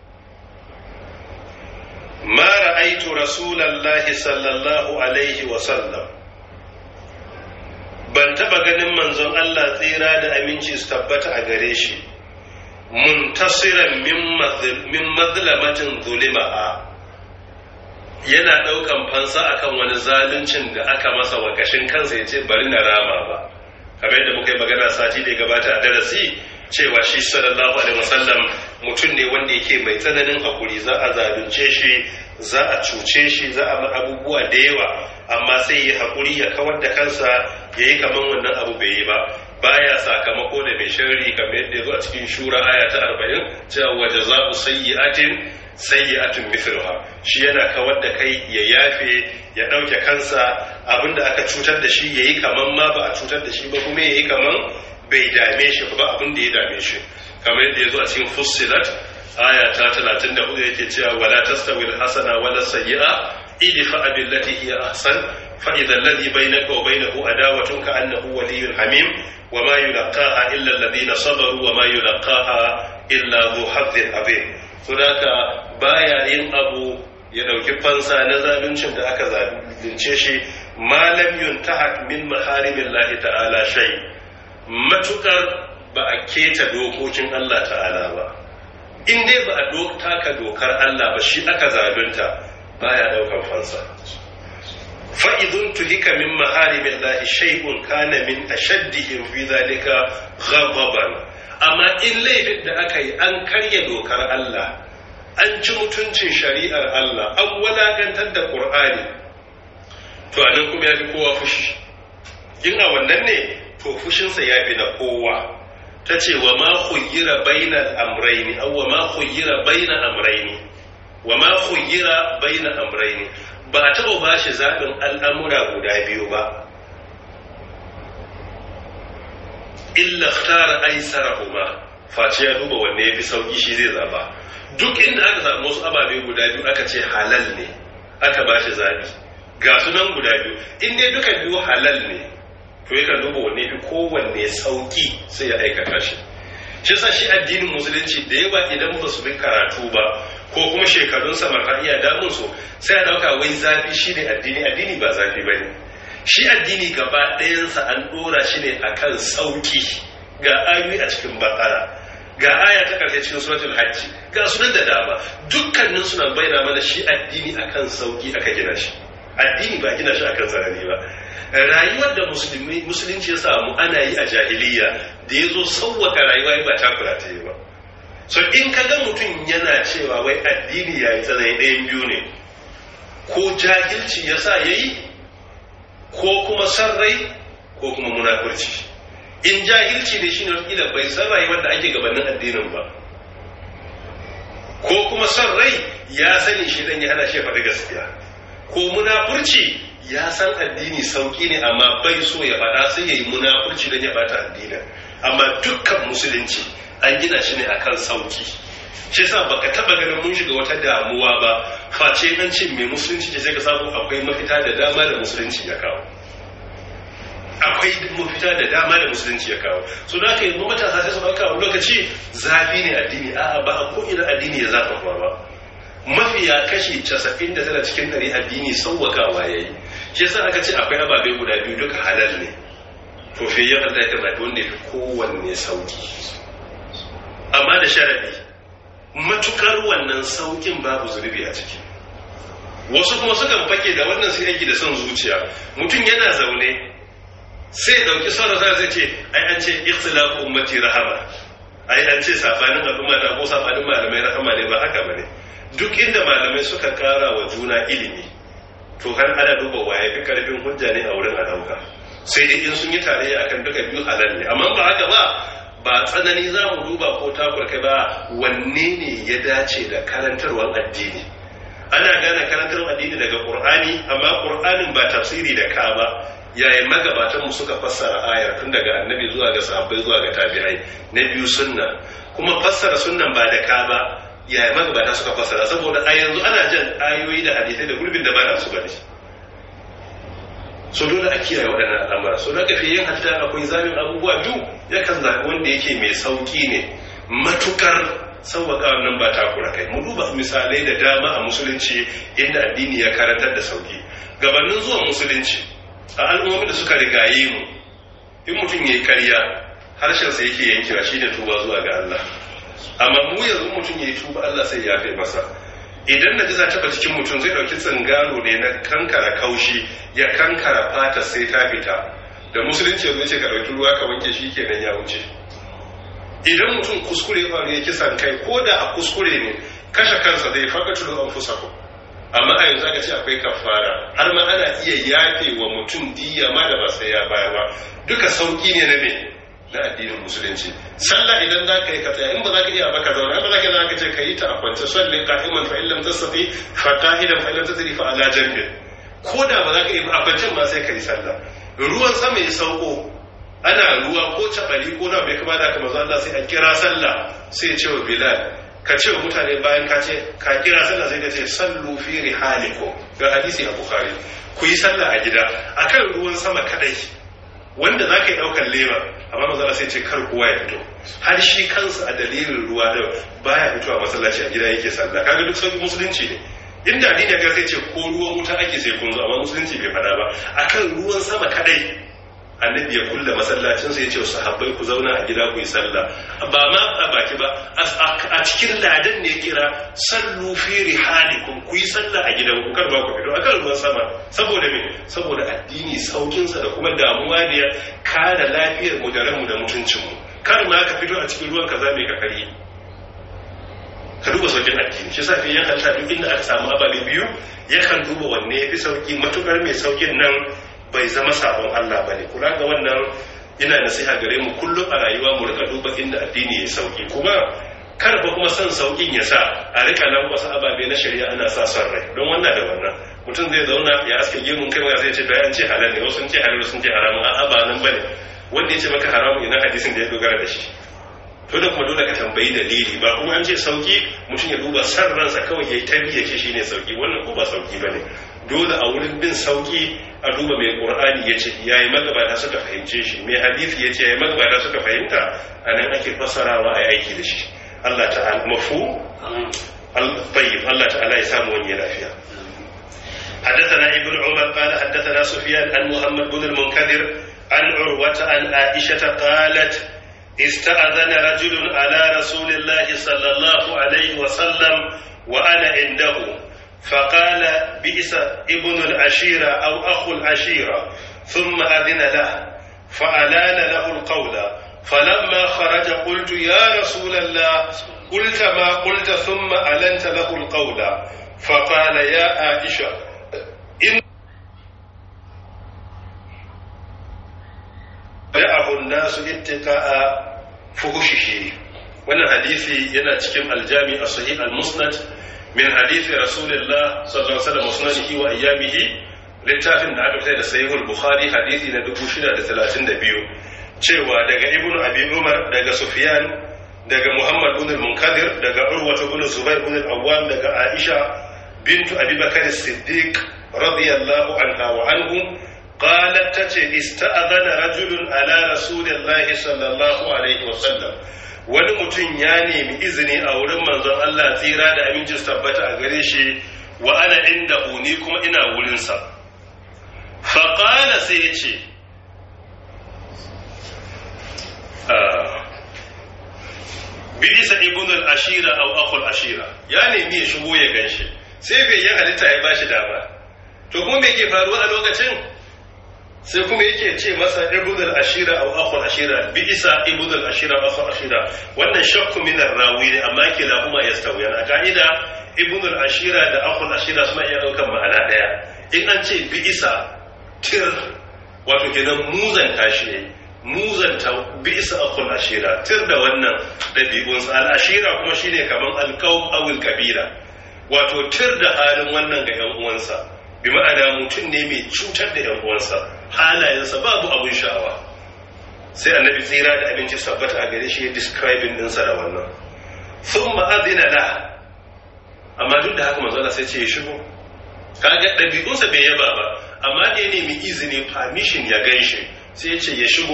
ma ra'aytu rasulallahi sallallahu alaihi wa sallam ban taba ganin manzon Allah tsira da aminci su tabbata a gare shi muntasiran min mazlamatin zulima'a yana ɗaukan fansa akan wani zaluncin da aka masa wakashin kansa ya ce bari na rama ba kamar yadda muka yi magana sati da ya gabata a darasi cewa shi sallallahu alaihi wasallam mutum ne wanda yake mai tsananin hakuri za a zalunce shi za a cuce shi za a abubuwa da yawa amma sai ya hakuri ya kawar da kansa ya yi kamar wannan abu bai yi ba baya sakamako da mai sharri kamar yadda ya zo a cikin shura aya ta arba'in cewa waje za ku sayyi'atin sayyi'atun mithluha shi yana kawar da kai ya yafe ya ɗauke kansa abinda aka cutar da shi ya yi kamar ma ba a cutar da shi ba kuma ya yi kamar bai dame shi ba abin da ya dame shi kamar yadda ya zo a cikin fussilat aya ta 34 yake cewa wala tastawi alhasana wala sayyi'a idfa billati hiya ahsan fa idha alladhi bainaka wa bainahu adawatun ka annahu waliyyun hamim wama yulqaha illa alladhina sabaru wama yulqaha illa dhu hadhin azim saboda baya yin abu ya dauki fansa na zaluncin da aka zalunce shi malam yuntahak min maharimillahi ta'ala shay' matukar ba a keta dokokin Allah ta'ala ba in dai ba a taka dokar Allah ba shi aka zalunta baya daukan fansa fa'idun tuhika min maharimin lahi shay'un kana min ashaddihim fi zalika ghadaban amma in laifin da aka yi an karya dokar Allah an ci mutuncin shari'ar Allah an walakantar da Qur'ani to anan kuma ya fi kowa fushi in a wannan ne to fushinsa ya fi na kowa ta ce wa ma khuyyira baina amraini aw wa ma khuyyira baina amraini wa ma khuyyira baina amraini ba a taɓa ba shi zaɓin al'amura guda biyu ba illa tara aisarahuma face ya duba wanne ya fi sauƙi shi zai zaba duk inda aka samu wasu ababe guda biyu aka ce halal ne aka ba shi zaɓi ga sunan guda biyu in dai duka biyu halal ne to yakan duba wanne fi kowanne sauki sai ya aikata shi shi sa shi addinin musulunci da yawa idan ba su bi karatu ba ko kuma shekarun samar iya damun su sai a dauka wai zafi shi ne addini addini ba zafi ba ne shi addini gaba ɗayansa an ɗora shi ne akan sauki ga ayoyi a cikin bakara ga aya ta karshe cikin suratul hajji ga sunan da dama dukkanin suna bayyana mana shi addini akan sauki aka gina shi addini ba gina shi akan tsanani ba rayuwar da musulunci ya samu ana yi a jahiliya da ya zo sauwaka rayuwa ba takura ta yi ba so in ka ga mutum yana cewa wai addini ya yi tsanani ɗayan biyu ne ko jahilci ya sa ya yi ko kuma sarrai ko kuma munafurci in jahilci ne shi ne bai san rayuwar da ake gabanin addinin ba ko kuma sarrai ya sani shi dan ya hana shi faɗi gaskiya ko munafurci ya san addini sauki ne amma bai so ya faɗa sai ya yi munafurci don ya bata addini amma dukkan musulunci an gina shi ne akan sauki shi sa baka taba ganin mun shiga wata damuwa ba face nan ce mai musulunci ce sai ka samu akwai mafita da dama da musulunci ya kawo akwai mafita da dama da musulunci ya kawo so da aka yi matasa sai su ɗauka wani lokaci zafi ne addini a'a ba a ko ina addini ya zafa ba mafiya kashi casa'in da tana cikin ɗari addini sauwakawa ya yi shi yasa aka ce akwai ababe guda biyu duka halal ne to fi yin Allah ya zaɓi wanda ya fi kowanne sauki amma da sharaɗi matukar wannan saukin babu zunubi a ciki wasu kuma sukan fake da wannan sai aiki da son zuciya mutum yana zaune sai ya dauki sauran sa zai ce ai an ce ikhtilafu ummati rahama ai an ce sabanin al'umma da ko sabanin malamai rahama ne ba haka bane duk inda malamai suka kara wa juna ilimi to har ana duba waye fi karfin hujja ne a wurin a dauka sai dai in sun yi tarayya akan duka biyu halal ne amma ba haka ba ba tsanani za mu duba ko takurka ba wanne ne ya dace da karantarwar addini ana gane karantarwar addini daga qur'ani amma qur'anin ba tafsiri da ka ba yayin magabatan mu suka fassara ayar tun daga annabi zuwa ga sahabbai zuwa ga tabi'ai na biyu sunna kuma fassara sunnan ba da ka ba yayin magabata suka fassara saboda a yanzu ana jan ayoyi da hadisai da gurbin da ba na su bane so dole a kiyaye waɗannan al'amura so da kafi yin hatta akwai zamin abubuwa duk yakan zaɓi wanda yake mai sauƙi ne matukar sauwaƙa wannan ba takura kai mu duba misalai da dama a musulunci inda addini ya karantar da sauƙi gabanin zuwan musulunci a al'ummomin da suka rigaye mu in mutum ya yi karya harshensa yake yankewa shi ne tuba zuwa ga Allah amma mu yanzu mutum ya yi tuba Allah sai ya fi masa idan na jiza taba jikin mutum zai dauki tsingaro ne na kankara kaushi ya kankara fata sai ta fita da musulunci yanzu ce ka dauki ruwa ka wanke shi kenan ya wuce idan mutum kuskure faru ya kisan kai ko da a kuskure ne kashe kansa zai faka tudu an fusa ku amma a yanzu aka ce akwai kafara har ma ana iya yafe wa mutum diya ma da ba sai ya baya ba duka sauki ne na me na addinin musulunci sallah idan za ka yi ka tsaya in ba za ka iya ba ka zauna ba za ka za ka ce ka yi ta a kwance salli qa'iman fa illam tasfi fa qa'idan fa illam tasri fa ala janbin ko da ba za ka yi a kwancen ma sai ka yi sallah ruwan sama ya sauko ana ruwa ko cabari ko na bai kama da kamar Allah sai a kira sallah sai ya ce wa Bilal ka ce wa mutane bayan ka ce ka kira sallah sai ka ce sallu fi rihalikum ga hadisi a Bukhari ku yi sallah a gida akan ruwan sama kadai wanda za ka yi ɗaukar lema amma mazala sai ce kar kowa ya fito har shi kansa a dalilin ruwa da baya fito a masallaci a gida yake sallah kaga duk sauki musulunci ne inda addini ga sai ce ko ruwan wuta ake sai kun zo amma musulunci bai faɗa ba akan ruwan sama kadai annabi ya kulle masallacin sai ya ce wa sahabbai ku zauna a gida ku yi sallah ba ma a baki ba a cikin ladan ne kira sallu fi rihalikum ku yi sallah a gidan ku kar ba ku fito akan ruwan sama saboda me saboda addini saukin sa da kuma damuwa ne kare lafiyar mu da ranmu da mutuncin mu kar ma ka fito a cikin ruwan kaza mai ka kare ka duba saukin addini shi sa fiye halta duk inda aka samu ababe biyu yakan duba wanne ya fi sauki matukar mai saukin nan bai zama sabon Allah ba ne kula ga wannan ina nasiha gare mu kullum a rayuwa mu rika duba inda addini ya sauki kuma kar ba kuma son saukin ya sa a rika nan wasu ababe na shari'a ana sa son rai don wannan da wannan mutum zai zauna ya aske gemun kai ya zai ce to an ce halal ne wasu sun ce halal sun ce haramun a'a ba nan bane wanda ya ce maka haramun ina hadisin da ya dogara da shi to da kuma dole ka tambayi dalili ba kuma an ce sauki mutum ya duba san ransa kawai ya yi tarbiyya ce shine sauki wannan ko ba sauki bane dole a wurin bin sauki a duba mai qur'ani yace yayi magabata suka fahimce shi mai hadisi yace yayi magabata suka fahimta anan ake fassarawa a aiki da shi Allah ta'ala mafu al-tayyib Allah ta'ala ya samu wani lafiya حدثنا ابن عمر قال حدثنا سفيان عن محمد بن المنكدر عن عروة عن عائشة قالت استأذن رجل على رسول الله صلى الله عليه وسلم وأنا عنده فقال بئس ابن العشيرة أو أخو العشيرة ثم أذن له فألان له القول فلما خرج قلت يا رسول الله قلت ما قلت ثم ألنت له القول فقال يا عائشة إن da'ahu nasu ittika'a fuhushihi wannan hadisi yana cikin aljami a sahih al-musnad min hadisi rasulullah sallallahu alaihi wasallam musnadihi wa ayyamihi littafin da aka fitar da sahih al-bukhari hadisi na 632 cewa daga ibnu abi umar daga sufyan daga muhammad ibn al-munkadir daga urwa ibn zubair ibn al-awwam daga aisha bintu abi bakr as-siddiq radiyallahu anha wa anhu قالت تتي استأذن رجل على رسول الله صلى الله عليه وسلم wani mutum ya nemi izini a wurin manzon Allah tsira da amincin tabbata a gare shi wa ana inda ni kuma ina wurinsa faƙala sai ya ce bisa ibn al-ashira aw akhul ashira ya nemi ya shigo ya ganshi sai bai yi halitta ya bashi dama to kuma me ke faruwa a lokacin sai kuma yake ce masa ibudul ashira aw akhul ashira bi isa ibudul ashira aw akhul ashira wannan shakku min rawi ne amma kila kuma yastawiyan a ka'ida ibudul ashira da akhul ashira suna iya daukan ma'ana daya in an ce bi isa tir wato kenan muzan tashi ne muzanta bi isa akhul ashira tir da wannan dabi'unsa al ashira kuma shine kaman alqaum awil kabira wato tir da halin wannan ga yan uwansa bi ma'ana mutum ne mai cutar da yan uwansa halayensa babu abun sha'awa sai annabi tsira da abinci sabbata a gare shi ya describing dinsa da wannan sun ma'azina la amma duk da haka manzala sai ce ya shigo kaga ɗabi'unsa bai yaba ba amma da ya nemi izini permission ya gan shi sai ya ce ya shigo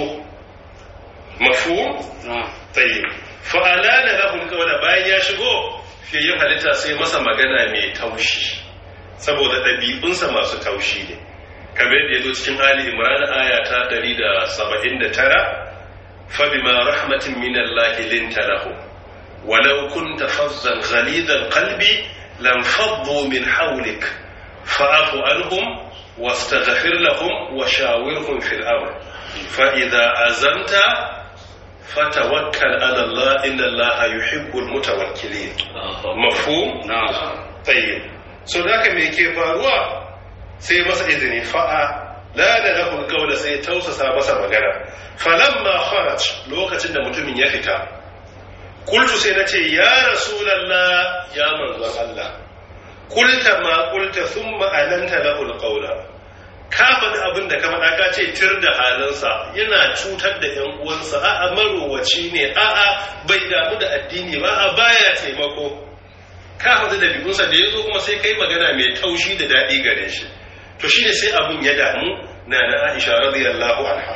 mafu tsaye fa'ala da lahun kawai bayan ya shigo fiye yin halitta sai masa magana mai taushi saboda ɗabi'unsa masu taushi ne kamar da ya zo cikin Ali Imran aya ta 179 فبما رحمة من الله لنت له ولو كنت فظا غليظ القلب لانفضوا من حولك فاعف عنهم واستغفر لهم وشاورهم في الأمر فإذا عزمت فتوكل على الله إن الله يحب المتوكلين مفهوم؟ نعم طيب so da haka me ke faruwa sai masa izini fa'a la da lahul qawla sai tausasa masa magana falamma kharaj lokacin da mutumin ya fita kultu sai nace ya rasulullah ya manzon Allah kulta ma kulta thumma alanta lahul qawla ka faɗi abin da ka faɗa ka ce tir da halinsa yana cutar da ‘yan uwansa a'a marowaci ne a'a bai damu da addini ba a baya taimako ka faɗi da bigunsa da ya zo kuma sai kai magana mai taushi da daɗi gare shi to shi ne sai abin ya damu na na aisha radiyallahu anha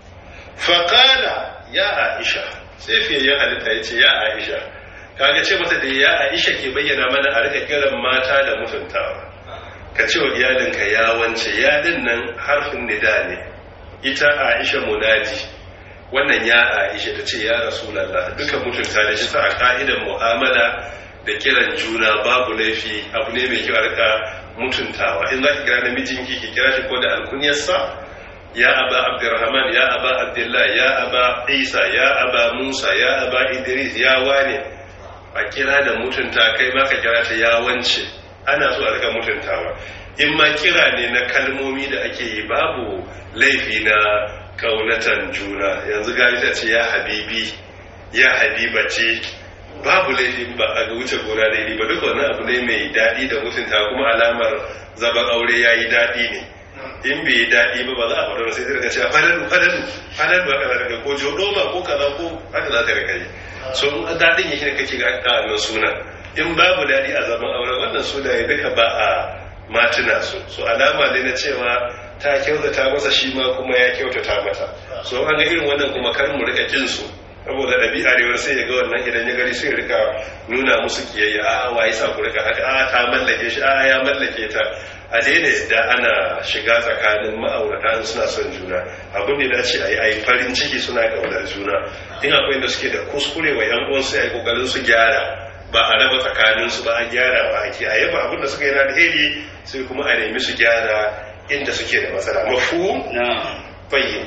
faƙala ya aisha sai fiye ya halitta ya ce ya aisha kaga ce mata da ya aisha ke bayyana mana a rika kiran mata da mutuntawa ka ce wa iyalinka ya wance ya din nan harfin nida ne ita aisha munadi wannan ya aisha ta ce ya rasulallah duka mutunta da shi sa a ka'idan mu'amala da kiran juna babu laifi abu ne mai kyau a rika mutuntawa in za ki kira namijinki ki kira shi ko da alkunyarsa ya aba abdurrahman ya aba abdullah ya aba isa ya aba musa ya aba idris ya wane a kira da mutunta kai ma ka kira ta ya wance ana so a rika mutuntawa in ma kira ne na kalmomi da ake yi babu laifi na kaunatan juna yanzu gani ta ce ya habibi ya habiba ce babu laifi ba a ga wuce gona daidai ba duka wannan abu ne mai daɗi da mutunta kuma alamar zaban aure ya yi daɗi ne in bai yi daɗi ba ba za a faɗa sai daga cewa fadalu fadalu fadalu haka za ka ko jodoma ko kaza ko haka za ka rika yi so in daɗin yake da kake ga ƙanan suna in babu daɗi a zaman aure wannan sunaye duka ba a matuna su so alama ne na cewa ta kyautata masa shi ma kuma ya kyautata mata so an ga irin wannan kuma kar mu rika kin su saboda ɗabi'a rewar sai ya ga wannan idan ya gari sai rika nuna musu kiyayya a wa yasa ku rika haka a ta mallake shi a ya mallake ta a daina yadda ana shiga tsakanin ma'aurata suna son juna abin da dace a yi a yi farin ciki suna ƙaunar juna in akwai da suke da kuskure wa yan uwansu ya yi ƙoƙarin su gyara ba a raba tsakaninsu ba a gyara ba ake a yaba abin da suka yi na alheri sai kuma a nemi su gyara inda suke da matsala mafu bayyin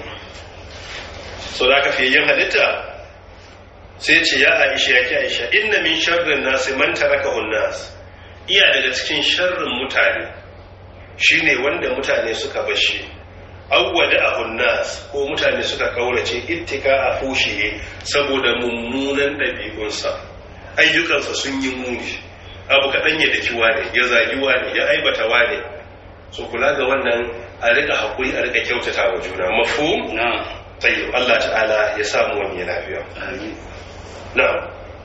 so da aka fiye yin halitta sai ce ya aisha ya ki aisha inna min sharrin nasi man taraka nas iya daga cikin sharrin mutane shine wanda mutane suka bashi awwada ahunnas ko mutane suka kaurace ittika a fushiye saboda mummunan ɗabi'unsa ayyukansa sun yi muni abu kaɗan ya daki wane ya zagi wane ya aibata wane so kula ga wannan a rika haƙuri a rika kyautata wa juna mafhum tayyib Allah ta'ala ya samu wani lafiya amin نعم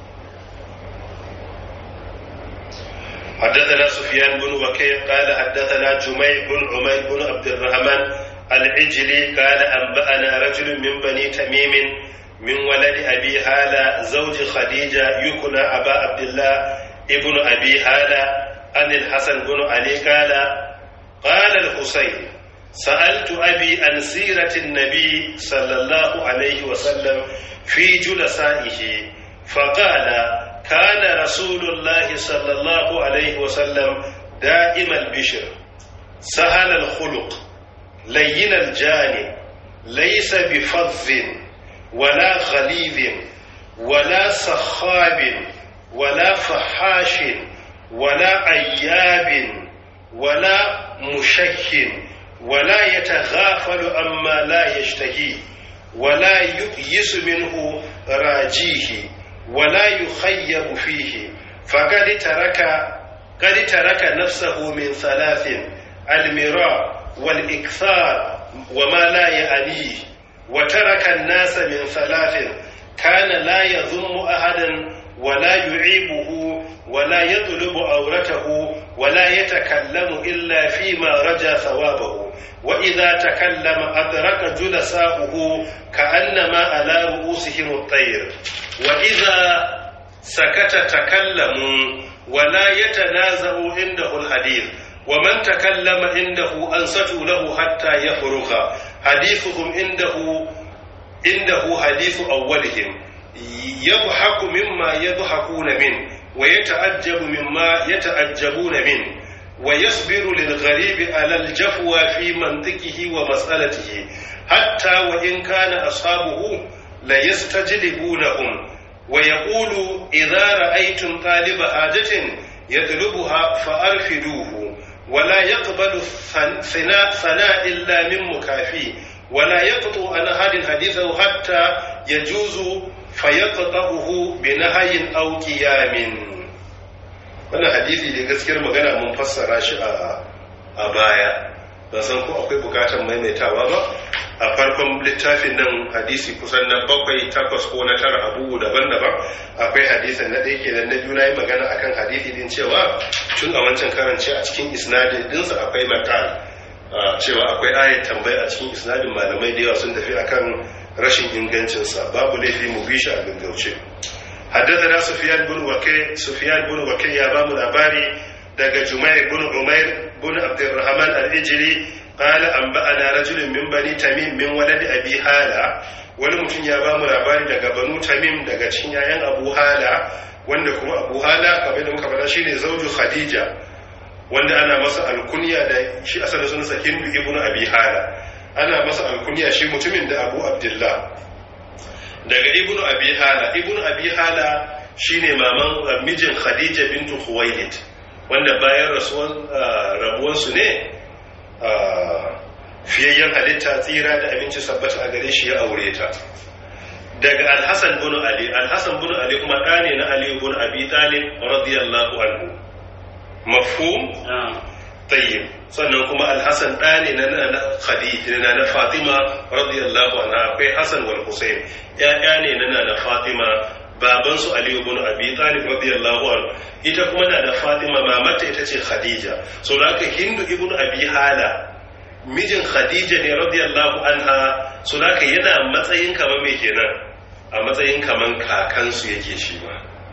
حدثنا سفيان بن وكيع قال حدثنا جميع بن عمير بن عبد الرحمن العجلي قال أنبأنا رجل من بني تميم من ولد أبي هالة زوج خديجة يكنى أبا عبد الله ابن أبي هالة عن الحسن بن علي قال قال الحسين سألت أبي عن سيرة النبي صلى الله عليه وسلم في جلسائه فقال كان رسول الله صلى الله عليه وسلم دائم البشر سهل الخلق لين الجانب ليس بفظ ولا غليظ ولا سخاب ولا فحاش ولا عياب ولا مشك ولا يتغافل عما لا يشتهي ولا يؤيس منه راجيه ولا يخيب فيه فقد ترك قد ترك نفسه من ثلاث المراء والإكثار وما لا يعنيه وترك الناس من ثلاث كان لا يذم أحدا ولا يعيبه ولا يطلب عورته ولا يتكلم إلا فيما رجا ثوابه وإذا تكلم أدرك جلساؤه كأنما على رؤوسهم الطير وإذا سكت تكلموا ولا يتنازع عنده الحديث ومن تكلم عنده أنصتوا له حتى يفرغ حديثهم عنده عنده حديث أولهم يضحك مما يضحكون منه ويتعجب مما يتعجبون منه ويصبر للغريب على الجفوى في منطقه ومسألته حتى وإن كان أصحابه ليستجلبونهم ويقول إذا رأيتم طالب حاجة يطلبها فأرفدوه ولا يقبل ثناء ثناء إلا من مكافي ولا يقطع عن أحد حديثه حتى يجوز فيقطعه بنهي أو قيام wannan hadisi da gaskiyar magana mun fassara shi a baya ba san ko akwai bukatar maimaitawa ba a farkon littafin nan hadisi kusan na bakwai takwas ko na tara abubu daban-daban akwai hadisin na ɗaya kenan na biyu na yi magana akan hadisi din cewa tun a wancan karance a cikin isnadin dinsa akwai makal cewa akwai ayat tambaya a cikin isnadin malamai da yawa sun tafi akan rashin ingancinsa babu laifi mu bi shi a gaggauce حدثنا سفيان بن وكيع سفيان بن وكيع يا بام الأباري دق جمير بن عمير بن عبد الرحمن الإجري قال أنبأنا رجل من بني تميم من ولد أبي هالة wani mutum ya ba mu labari daga banu tamim daga cikin yayan abu hala wanda kuma abu hala kamar da muka faɗa shine zauju khadija wanda ana masa alkunya da shi asalin sunansa hindu ibnu abi hala ana masa alkunya shi mutumin da abu abdullah daga ibnu abi hala ibnu abi hala shine maman mijin khadija bintu khuwailid wanda bayan rasuwan rabuwan su ne fiyayyen halitta tsira da aminci sabbata a gare shi ya aure ta daga alhassan bin ali alhassan bin ali kuma ɗa ne na ali bin abi talib radiyallahu anhu mafhum tayyib sannan kuma alhassan ɗa ne na na khadija na na fatima radiyallahu anha akwai hassan wal husayn ya'ya ne na na fatima baban su ali ibn abi talib radiyallahu anhu ita kuma na da fatima mamata ita ce khadija so da haka hindu ibn abi hala mijin khadija ne radiyallahu anha so da haka yana matsayin kamar me kenan a matsayin kaman kakansu yake shi ma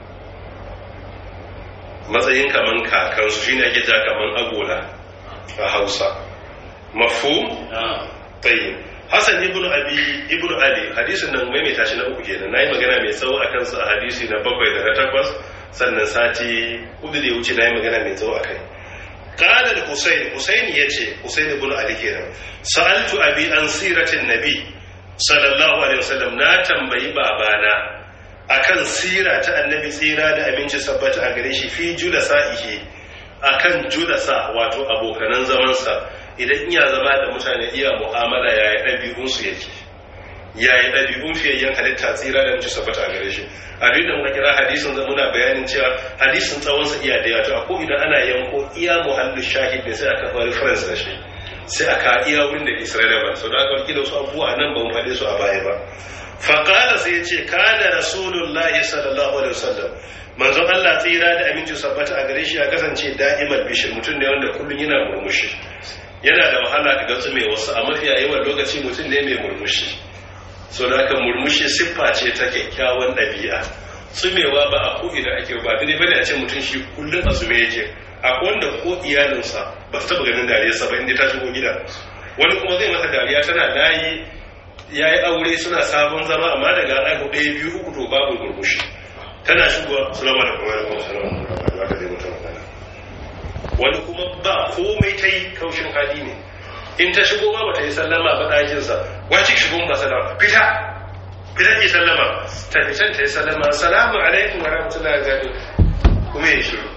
matsayin kaman kakansu shine ake ja kaman agola a hausa mafhum tayyib Hassan ibn Abi ibn Ali hadisin nan mai tashi na uku kenan nayi magana mai tsawo akan sa a hadisi na bakwai da na takwas sannan sati hudu da ya wuce nayi magana mai tsawo akai qala al-Husayn Husayn yace Husayn ibn Ali kenan sa'altu abi an siratin nabi sallallahu alaihi wasallam na tambayi babana akan sira ta annabi tsira da aminci sabbata a gare shi fi julasa'ihi akan julasa wato abokanan zamansa idan iya zama da mutane iya mu'amala yaya ɗabi'unsu yake yaya ɗabi'un fiyayyen halitta tsira da mutu sabbata a gare shi a duk da muka kira hadisin da muna bayanin cewa hadisin tsawonsa iya da yato a ko idan ana yanko iya muhallu shahid ne sai aka fara reference da shi sai aka iya wurin da isra'ila ba sau da aka wakil wasu abubuwa nan ba mu faɗe su a baya ba faƙala sai ce kana rasulullahi sallallahu alaihi wasallam manzon Allah tsira da aminci sabbata a gare shi ya kasance da'imar bishir mutum ne wanda kullum yana murmushi yana da wahala ka ga mai wasu a mafiya yawan lokaci mutum ne mai murmushi so da haka murmushi siffa ce ta kyakkyawan ɗabi'a tsumewa ba a ko ina ake ba dai bane a ce mutum shi kullum a zume yake akwai wanda ko iyalinsa ba su taɓa ganin dariyarsa ba inda ta shigo gida wani kuma zai masa dariya tana layi ya yi aure suna sabon zama amma daga ɗaya ɗaya biyu uku to babu murmushi tana shigowa sulama da kuma da kuma salama da ka zai mutum magana wani kuma ba komai ta yi kaushin hali ne in ta shigo ba ta yi sallama ba ɗakinsa wace shigo ba sallama fita fita ke sallama ta fitan ta yi sallama salamu alaikum wa rahmatullahi wa barakatuh kuma ya shiru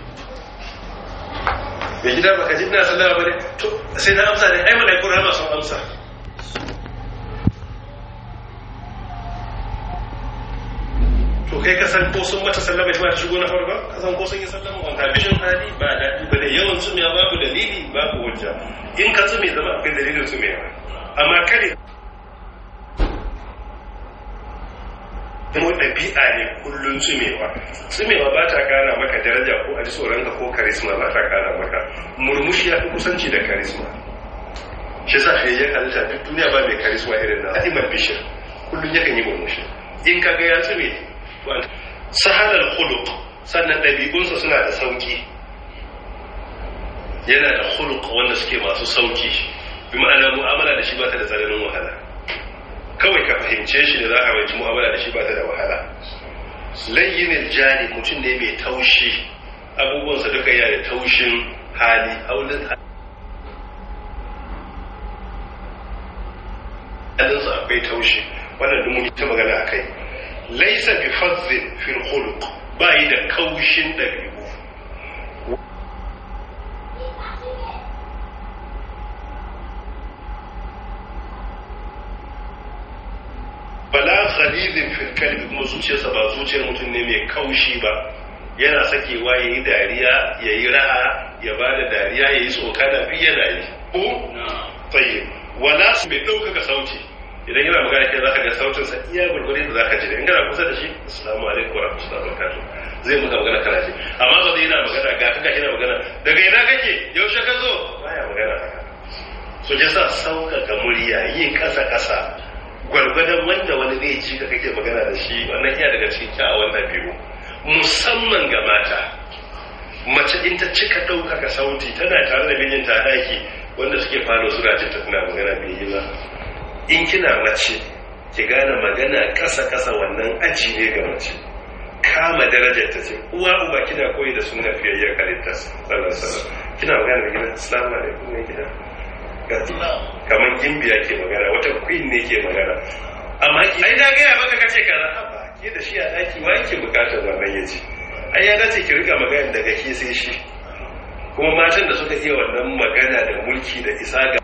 mai gida baka ji ina sallama ba ne to sai na amsa ne ai malaikun rama sun amsa to kai ka san ko sun mata sallama ita ba ta shigo na farko ka san ko sun yi sallama wanda bishin hali ba daɗi ba ne yawan tsumiya babu dalili babu hujja in ka tsume zama akwai dalilin tsumiya amma kare kuma ɗabi'a ne kullum tsumewa tsumewa ba ta kara maka daraja ko a ji tsoronka ko karisma ba ta kara maka murmushi ya fi kusanci da karisma shi sa fiye ya halitta duk duniya ba mai karisma irin na hadimar bishir kullum yakan yi murmushi in ka ga ya tsume sahalar huluk sannan ɗabi'unsa suna da sauki yana da huluk wanda suke masu sauki bi ma'ana mu'amala da shi ba ta da tsananin wahala kawai ka fahimce shi da za a wanci mu'amala da shi ba ta da wahala layyinin jani mutum ne mai taushi abubuwansa duka yana da taushin hali haulin halinsa akwai taushi wannan duk mun ta magana a kai laisa bi fazzin fil khuluq ba yi da kaushin dabi'u bala khalidin fil kalbi kuma zuciyarsa ba zuciyar mutum ne mai kaushi ba yana sakewa ya yi dariya ya yi ra'a ya ba da dariya ya yi tsokana fi yana yi ko tsaye wala su mai ɗaukaka sauti idan yana magana kai za ka ga sautinsa iya gurgurin da za ka ji da in kana kusa da shi assalamu alaikum wa rahmatullahi wa barakatuh zai muka magana kana ji amma ba zai yana magana ga kaga yana magana daga ina kake yaushe ka zo baya magana haka so ya sa sauƙaƙa murya yi ƙasa ƙasa gwargwadon wanda wani zai ci ka kake magana da shi wannan iya daga cikin kyawawan ɗabi'u musamman ga mata mace in ta cika ɗaukaka sauti tana tare da mijinta a ɗaki wanda suke falo suna jin ta tana magana bai yi ba in kina mace ki gane magana ƙasa ƙasa wannan aji ne ga mace kama darajar ta ce uwa uba kina koyi da sunan fiyayyar halitta sallallahu alaihi kina magana da gidan assalamu alaikum ne gida kamar gimbiya ke magana wata queen ne ke magana amma ki ai na gaya maka kace kaza haba ke da shi a daki wa yake bukatar wannan yaji ai ya dace ki rika magana daga ke sai shi kuma matan da suka iya wannan magana da mulki da isa ga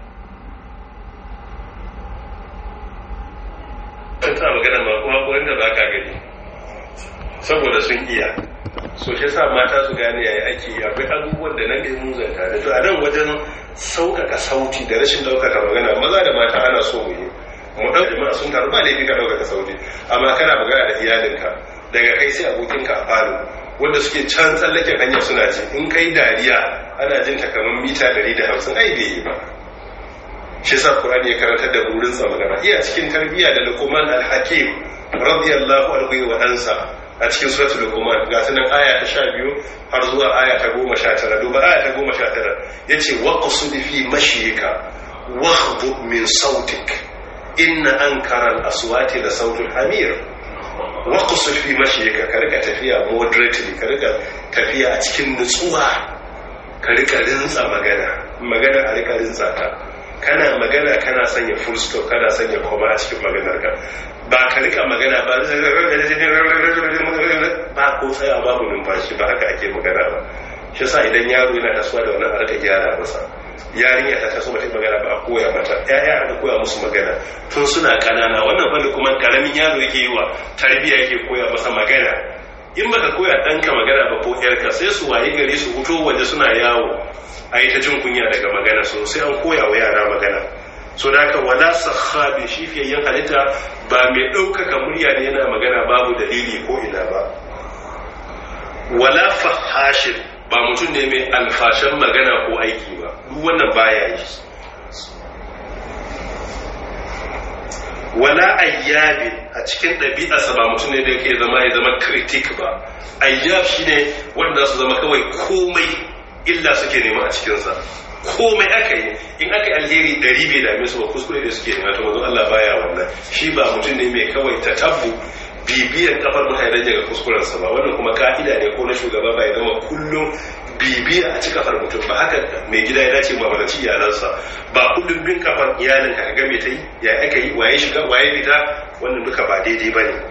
sun sa magana ma kuma ko da ba ka gani saboda sun iya so shi sa mata su gane yayi ake yi akwai abubuwan da nan ne mun zanta da to a nan wajen sauƙaƙa sauti da rashin ɗaukaka magana maza da mata ana so mu yi mu ɗau jama'a sun taru ba laifi ka ɗaukaka sauti amma kana magana da iyalinka daga kai sai abokinka a falo wanda suke can tsallaken hanyar suna ji in kai dariya ana jin ta kamar mita ɗari da hamsin ai bai yi ba shi sa Qur'ani ya karantar da burin sa magana iya cikin tarbiyya da Luqman al-Hakim radiyallahu anhu wa ansa a cikin suratul Luqman ga sunan aya ta 12 har zuwa aya ta 19 duba aya ta 19 yace waqsud fi mashiyika waghdud min sautik inna ankara al-aswati la sautul hamir waqsud fi mashiyika ka rika tafiya moderately ka rika tafiya a cikin nutsuwa ka rika rinsa magana magana a rika rinsa ta kana magana kana sanya full stop kana sanya koma a cikin maganar ka ba ka rika magana ba ba ko tsaya babu numfashi ba haka ake magana ba shi sa idan yaro yana tasowa da wannan harka gyara masa yarinya ta taso mata magana ba a koya mata ƴaƴa aka koya musu magana tun suna kanana wannan fanni kuma karamin yaro yake yi wa tarbiyya yake koya masa magana in baka koya ɗanka magana ba ko ƴarka sai su waye gari su fito waje suna yawo a yi ta jin kunya daga magana sosai an koya wa yara magana so da haka wala sahabi shi fiyayyen halitta ba mai ɗaukaka murya ne yana magana babu dalili ko ina ba wala fahashin ba mutum ne mai alfashan magana ko aiki ba duk wannan baya yi wala ayyabi a cikin ɗabi'arsa ba mutum ne da yake zama ya zama kritik ba ayyab shine wanda su zama kawai komai illa suke nema a cikinsa komai aka yi in aka yi alheri dari bai dame su ba kuskure da suke nema to manzo Allah baya wannan shi ba mutum ne mai kawai ta tabbu bibiyar kafar mutane daga kuskurensa ba wannan kuma ka'ida ne ko na shugaba bai zama kullum bibiya a cikin kafar mutum ba haka mai gida ya dace ba bada iyalansa ba kullum bin kafar iyalinka ka game ta yi ya aka yi waye shiga waye fita wannan duka ba daidai ba ne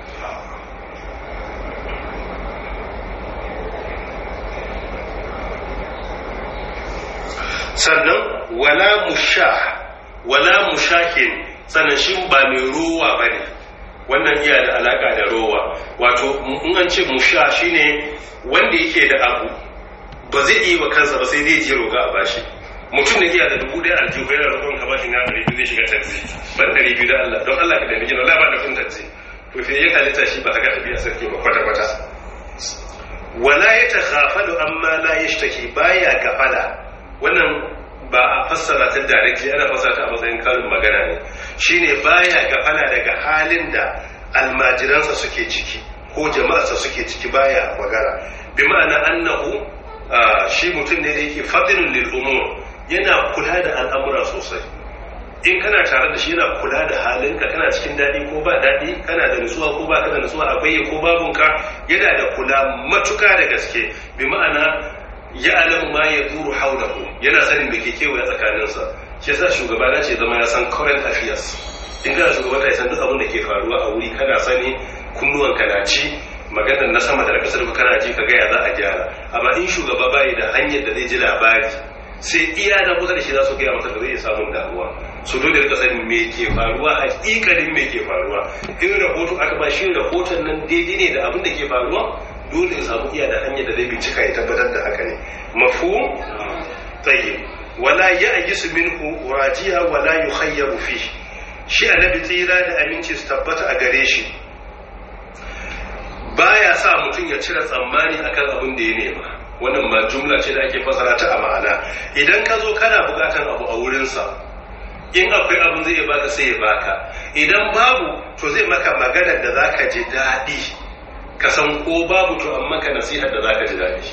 sannan wala mushah wala mushahin sannan shi ba mai rowa ba ne wannan iya da alaka da rowa wato in an ce musha shine wanda yake da abu ba zai iya wa kansa ba sai zai je roga a bashi mutum da iya da dubu ɗaya aljihu yana roƙon ka bashi na ɗari biyu zai shiga taxi ban ɗari biyu da Allah don Allah ka da mijin Allah ba da kun taxi to sai ya halitta shi ba haka ɗabi'a sarki ba kwata kwata wala ya takhafalu amma la yashtaki baya gafala wannan ba a fassara ta directly ana fassara ta a matsayin karin magana ne shine baya gafala daga halin da almajiransa suke ciki ko jama'arsa suke ciki baya magana bi ma'ana annahu shi mutum ne da yake fadilun lil umur yana kula da al'amura sosai in kana tare da shi yana kula da halinka kana cikin daɗi ko ba daɗi kana da nutsuwa ko ba ka da nutsuwa akwai ko babunka yana da kula matuka da gaske bi ma'ana ya alamu ma ya duru haulahu yana sanin da ke kewaye tsakaninsa shi yasa shugaba na ce zama ya san current affairs in kana shugaba ta san duk abin da ke faruwa a wuri kana sani kunnuwan ka na ci maganar na sama da na kasar kana ji ka gaya za a gyara amma in shugaba bai da hanyar da zai ji labari sai iya da kusa da shi za su gaya masa da zai samun damuwa su dole rika sanin me ke faruwa hakikalin me ke faruwa in rahoto aka ba shi rahoton nan daidai ne da abin da ke faruwa dole ya samu iya da hanyar da zai bincika ya tabbatar da haka ne mafu tayyib wala ya ajisu minhu rajiya wala yukhayyaru fi shi annabi tsira da aminci su tabbata a gare shi baya sa mutum ya cire tsammani akan abin da ya nema wannan ma jumla ce da ake fasara ta a ma'ana idan ka zo kana bukatan abu a wurinsa in akwai abin zai baka sai ya baka idan babu to zai maka maganar da zaka ji daɗi ka san ko babu to amma ka nasihar da zaka ji daɗi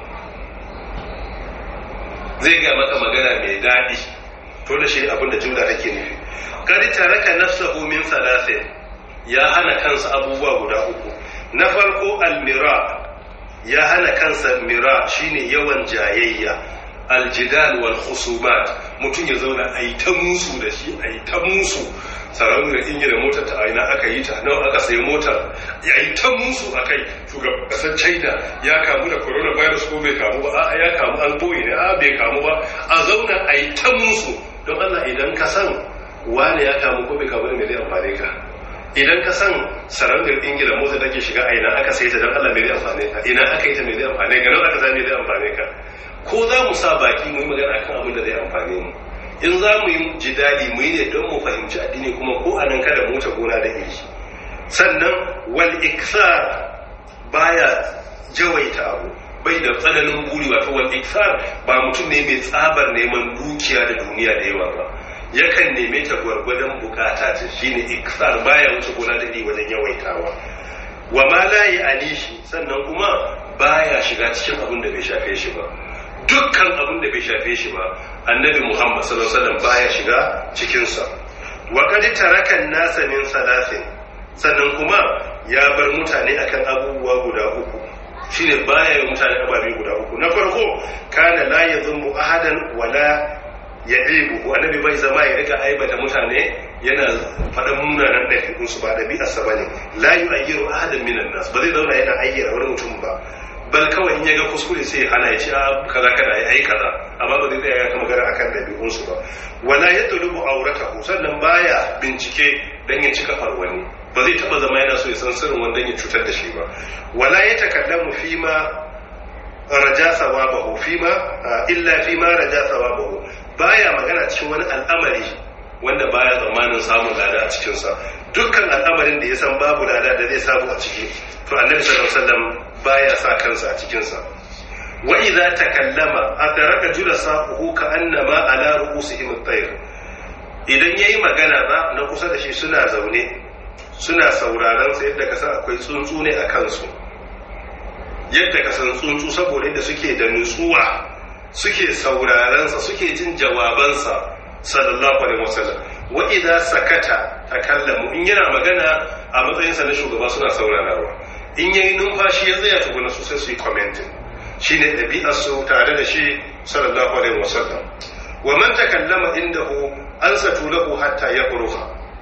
zai ga maka magana mai daɗi to da shi abin da jumla take nufi kari taraka nafsahu min salasin ya hana kansa abubuwa guda uku na farko almira ya hana kansa mira shine yawan jayayya aljidal wal khusumat mutum ya zauna a yi ta musu da shi a yi ta musu sarauniyar ingila motar ta aina aka yi ta nawa aka sayi motar ya yi ta musu a kai shugaban kasar china ya kamu da coronavirus ko bai kamu ba a ya kamu an boye ne a bai kamu ba a zauna a yi ta musu don allah idan ka san wane ya kamu ko bai kamu da mai zai amfane ka idan ka san sarauniyar ingila motar take shiga a ina aka sayi ta don allah mai zai amfane ka ina aka yi ta mai zai amfane ka nan aka sa mai zai amfane ka ko za mu sa baki mu yi magana akan abin da zai amfane mu in za mu yi jidali mu yi ne don mu fahimci addini kuma ko a nan kada mu ta gona da iri sannan wal iksar baya jawaita abu bai da tsananin buri wato wal iksar ba mutum ne mai tsabar neman dukiya da duniya da yawa ba yakan neme ta gwargwadon bukata ta shine iksar baya wuce gona da iri wajen yawaitawa wa ma la yi anishi sannan kuma baya shiga cikin abin da bai shafe shi ba dukkan abin da bai shafe shi ba annabi muhammad sallallahu alaihi wasallam baya shiga cikinsa wa qad tarakan nasa min salasin sannan kuma ya bar mutane akan abubuwa guda uku shine baya yi mutane ababe guda uku na farko kana la yazummu ahadan wala ya'ibu annabi bai zama ya rika aibata mutane yana faɗan munanan ɗabi'unsu ba ɗabi'arsa ba ne la yu'ayyiru ahadan minan nas ba zai zauna yana ayyana wani mutum ba bal kawai in ya ga kuskure sai ya hana ya ce a kaza kada ya yi kaza amma ba zai tsaya ya magana akan ɗabi'unsu ba wala ya tulubu auratahu sannan baya bincike dan ya cika wani ba zai taba zama yana so ya san sirrin wanda ya cutar da shi ba wala ya takallamu fi ma raja sawabahu fi ma illa fi ma raja sawabahu baya magana cikin wani al'amari wanda baya tsammanin samun lada a cikinsa dukkan al'amarin da ya san babu lada da zai samu a ciki to annabi sallallahu alaihi wasallam baya sa kansa a cikinsa wa idza takallama adraka julasahu ka annama ala ru'usihim at-tayr idan yayi magana ba na kusa da shi suna zaune suna sauraron sa yadda ka san akwai tsuntsu ne a kansu yadda ka san tsuntsu saboda yadda suke da nutsuwa suke sauraron sa suke jin jawabansa sallallahu alaihi wasallam wa idza sakata takallamu in yana magana a matsayinsa na shugaba suna saurarawa in yayi numfashi ya tsaya tukuna su sai su yi commenting shine ɗabi'ar su tare da shi sallallahu alaihi wasallam wa man takallama indahu ansatu lahu hatta yaqruha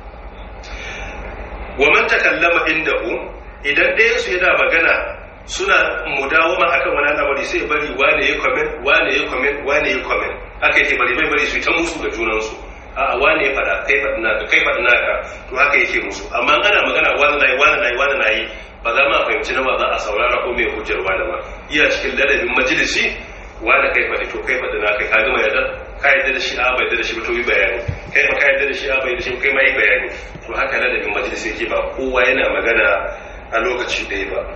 wa man takallama indahu idan ɗayan su yana magana suna mudawama akan wani al'amari sai bari wane ya comment wane ya comment wane ya comment haka yake bari bai bari su ta musu da junan su a wane ya fada kai fadi naka kai fadi naka to haka yake musu amma ana magana wani nayi wani nayi wani nayi ba za ma fahimci na ba za a saurara ko mai hujjar wani ba iya cikin ladabin majalisi wani kai fadi to kai fadi naka ka gama yadda ka yadda da shi a bai yadda da shi ba to yi bayani kai ma ka yadda da shi a bai yadda da shi kai ma yi bayani to haka ladabin majalisi yake ba kowa yana magana a lokaci ɗaya ba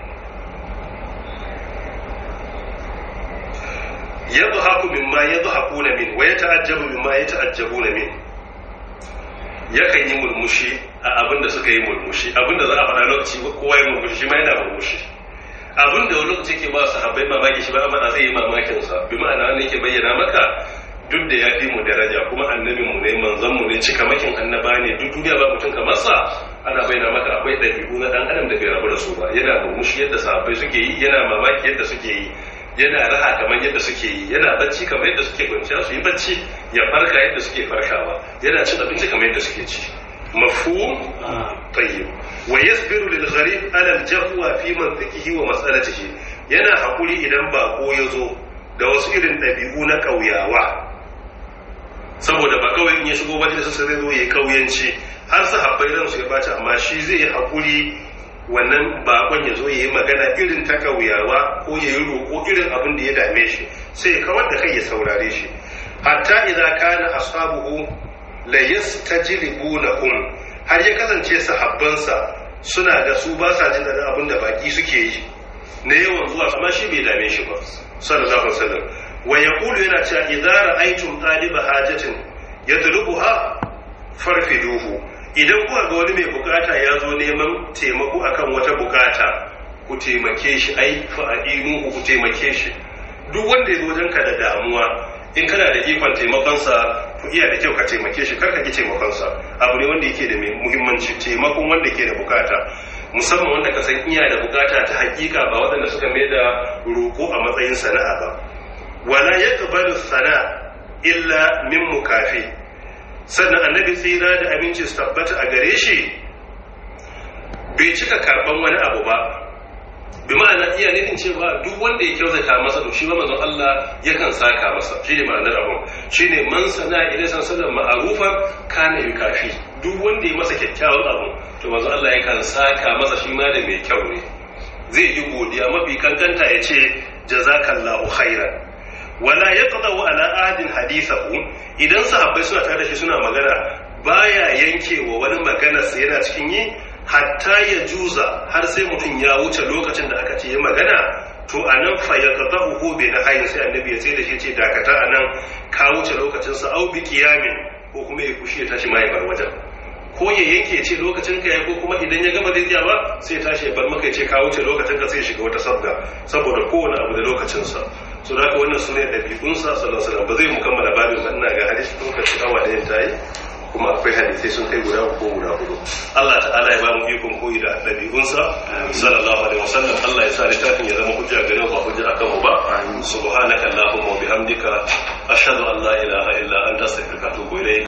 yadhaku mimma yadhakuna min wa yata'ajjabu mimma yata'ajjabuna min yakan yi mulmushi a abin da suka yi mulmushi abin da za a faɗa lokaci kowa yi mulmushi shi ma yana mulmushi abin da wani lokaci ke ba su habbai mamaki shi ba a faɗa zai yi mamakin sa bi ma'ana wanda yake bayyana maka duk da ya fi mu daraja kuma annabin mu ne manzon mu ne cikamakin annaba ne duk duniya ba mutum kamar sa ana bayyana maka akwai ɗabi'u na ɗan adam da bai rabu da su ba yana murmushi yadda sahabbai suke yi yana mamaki yadda suke yi yana raha kamar yadda suke yi yana bacci kamar yadda suke kwanciya su yi bacci ya farka yadda suke farkawa yana cin abinci kamar yadda suke ci mafhum tayyib wa yasbiru lil gharib ala al jafwa fi mantiqihi wa mas'alatihi yana hakuri idan bako ya zo da wasu irin ɗabi'u na ƙauyawa saboda ba kawai in ya shigo majalisa sai zai zo ya kauyanci har sahabbai ransu ya baci amma shi zai yi hakuri wannan bakon ya zo ya yi magana irin ta kauyawa ko ya yi roƙo irin abin da ya dame shi sai ya kawar da kai ya saurare shi hatta idza kana ashabuhu la yastajlibunahum har ya kasance sahabbansa suna ga su ba sa jin daɗin abin da baki suke yi na yawan zuwa amma shi bai dame shi ba sallallahu alaihi wasallam wa yaqulu yana cewa idza ra'aytum taliba hajatin yatlubuha farfiduhu idan kuka ga wani mai bukata ya zo neman taimako akan wata bukata ku taimake shi ai fa'inu ku taimake shi duk wanda ya zo wajenka da damuwa in kana da ikon taimakonsa ku iya da kyau ka taimake shi kar ka ki taimakonsa abu ne wanda yake da muhimmanci taimakon wanda ke da bukata musamman wanda ka san iya da bukata ta hakika ba waɗanda suka mai da roƙo a matsayin sana'a ba wala yaqbalu sana illa min mukafi sannan annabi tsira da aminci su tabbata a gare shi bai cika karban wani abu ba bi ma'ana iya nufin cewa duk wanda ya kyautata masa to shi ba manzon Allah yakan saka masa shi ne ma'anar abun shi ne man sana idan san sallan ma'arufan kana yukafi duk wanda ya masa kyakkyawan abu to manzon Allah yakan saka masa shi ma da mai kyau ne zai yi godiya mafi kankanta ya ce jazakallahu khairan wala yaqdahu ala ahadin hadithahu idan sahabbai suna tare da shi suna magana baya yankewa wani magana sai yana cikin yi hatta ya juza har sai mutum ya wuce lokacin da aka ce ya magana to anan fa yaqdahu bi na hayin sai annabi ya ce da shi ce dakata anan ka wuce lokacin sa au bi qiyamin ko kuma ya kushi ya tashi mai bar wajen ko ya yanke ce lokacin ka ya ko kuma idan ya gama zai ba sai ya tashi ya bar maka ya ce ka wuce lokacin ka sai ya shiga wata sabga saboda kowane abu da lokacin sa so da haka wannan sune ɗabi'unsa sallallahu alaihi wasallam ba zai mu kammala babin ba ina ga hadisi lokaci awa da yin tayi kuma akwai hadisai sun kai guda ko guda hudu Allah ta'ala ya ba mu ikon koyi da ɗabi'unsa sallallahu alaihi wasallam Allah ya sa littafin ya zama hujja gare mu ba hujja akan mu ba subhanaka allahumma wa bihamdika ashhadu an la ilaha illa anta astaghfiruka wa atubu ilayk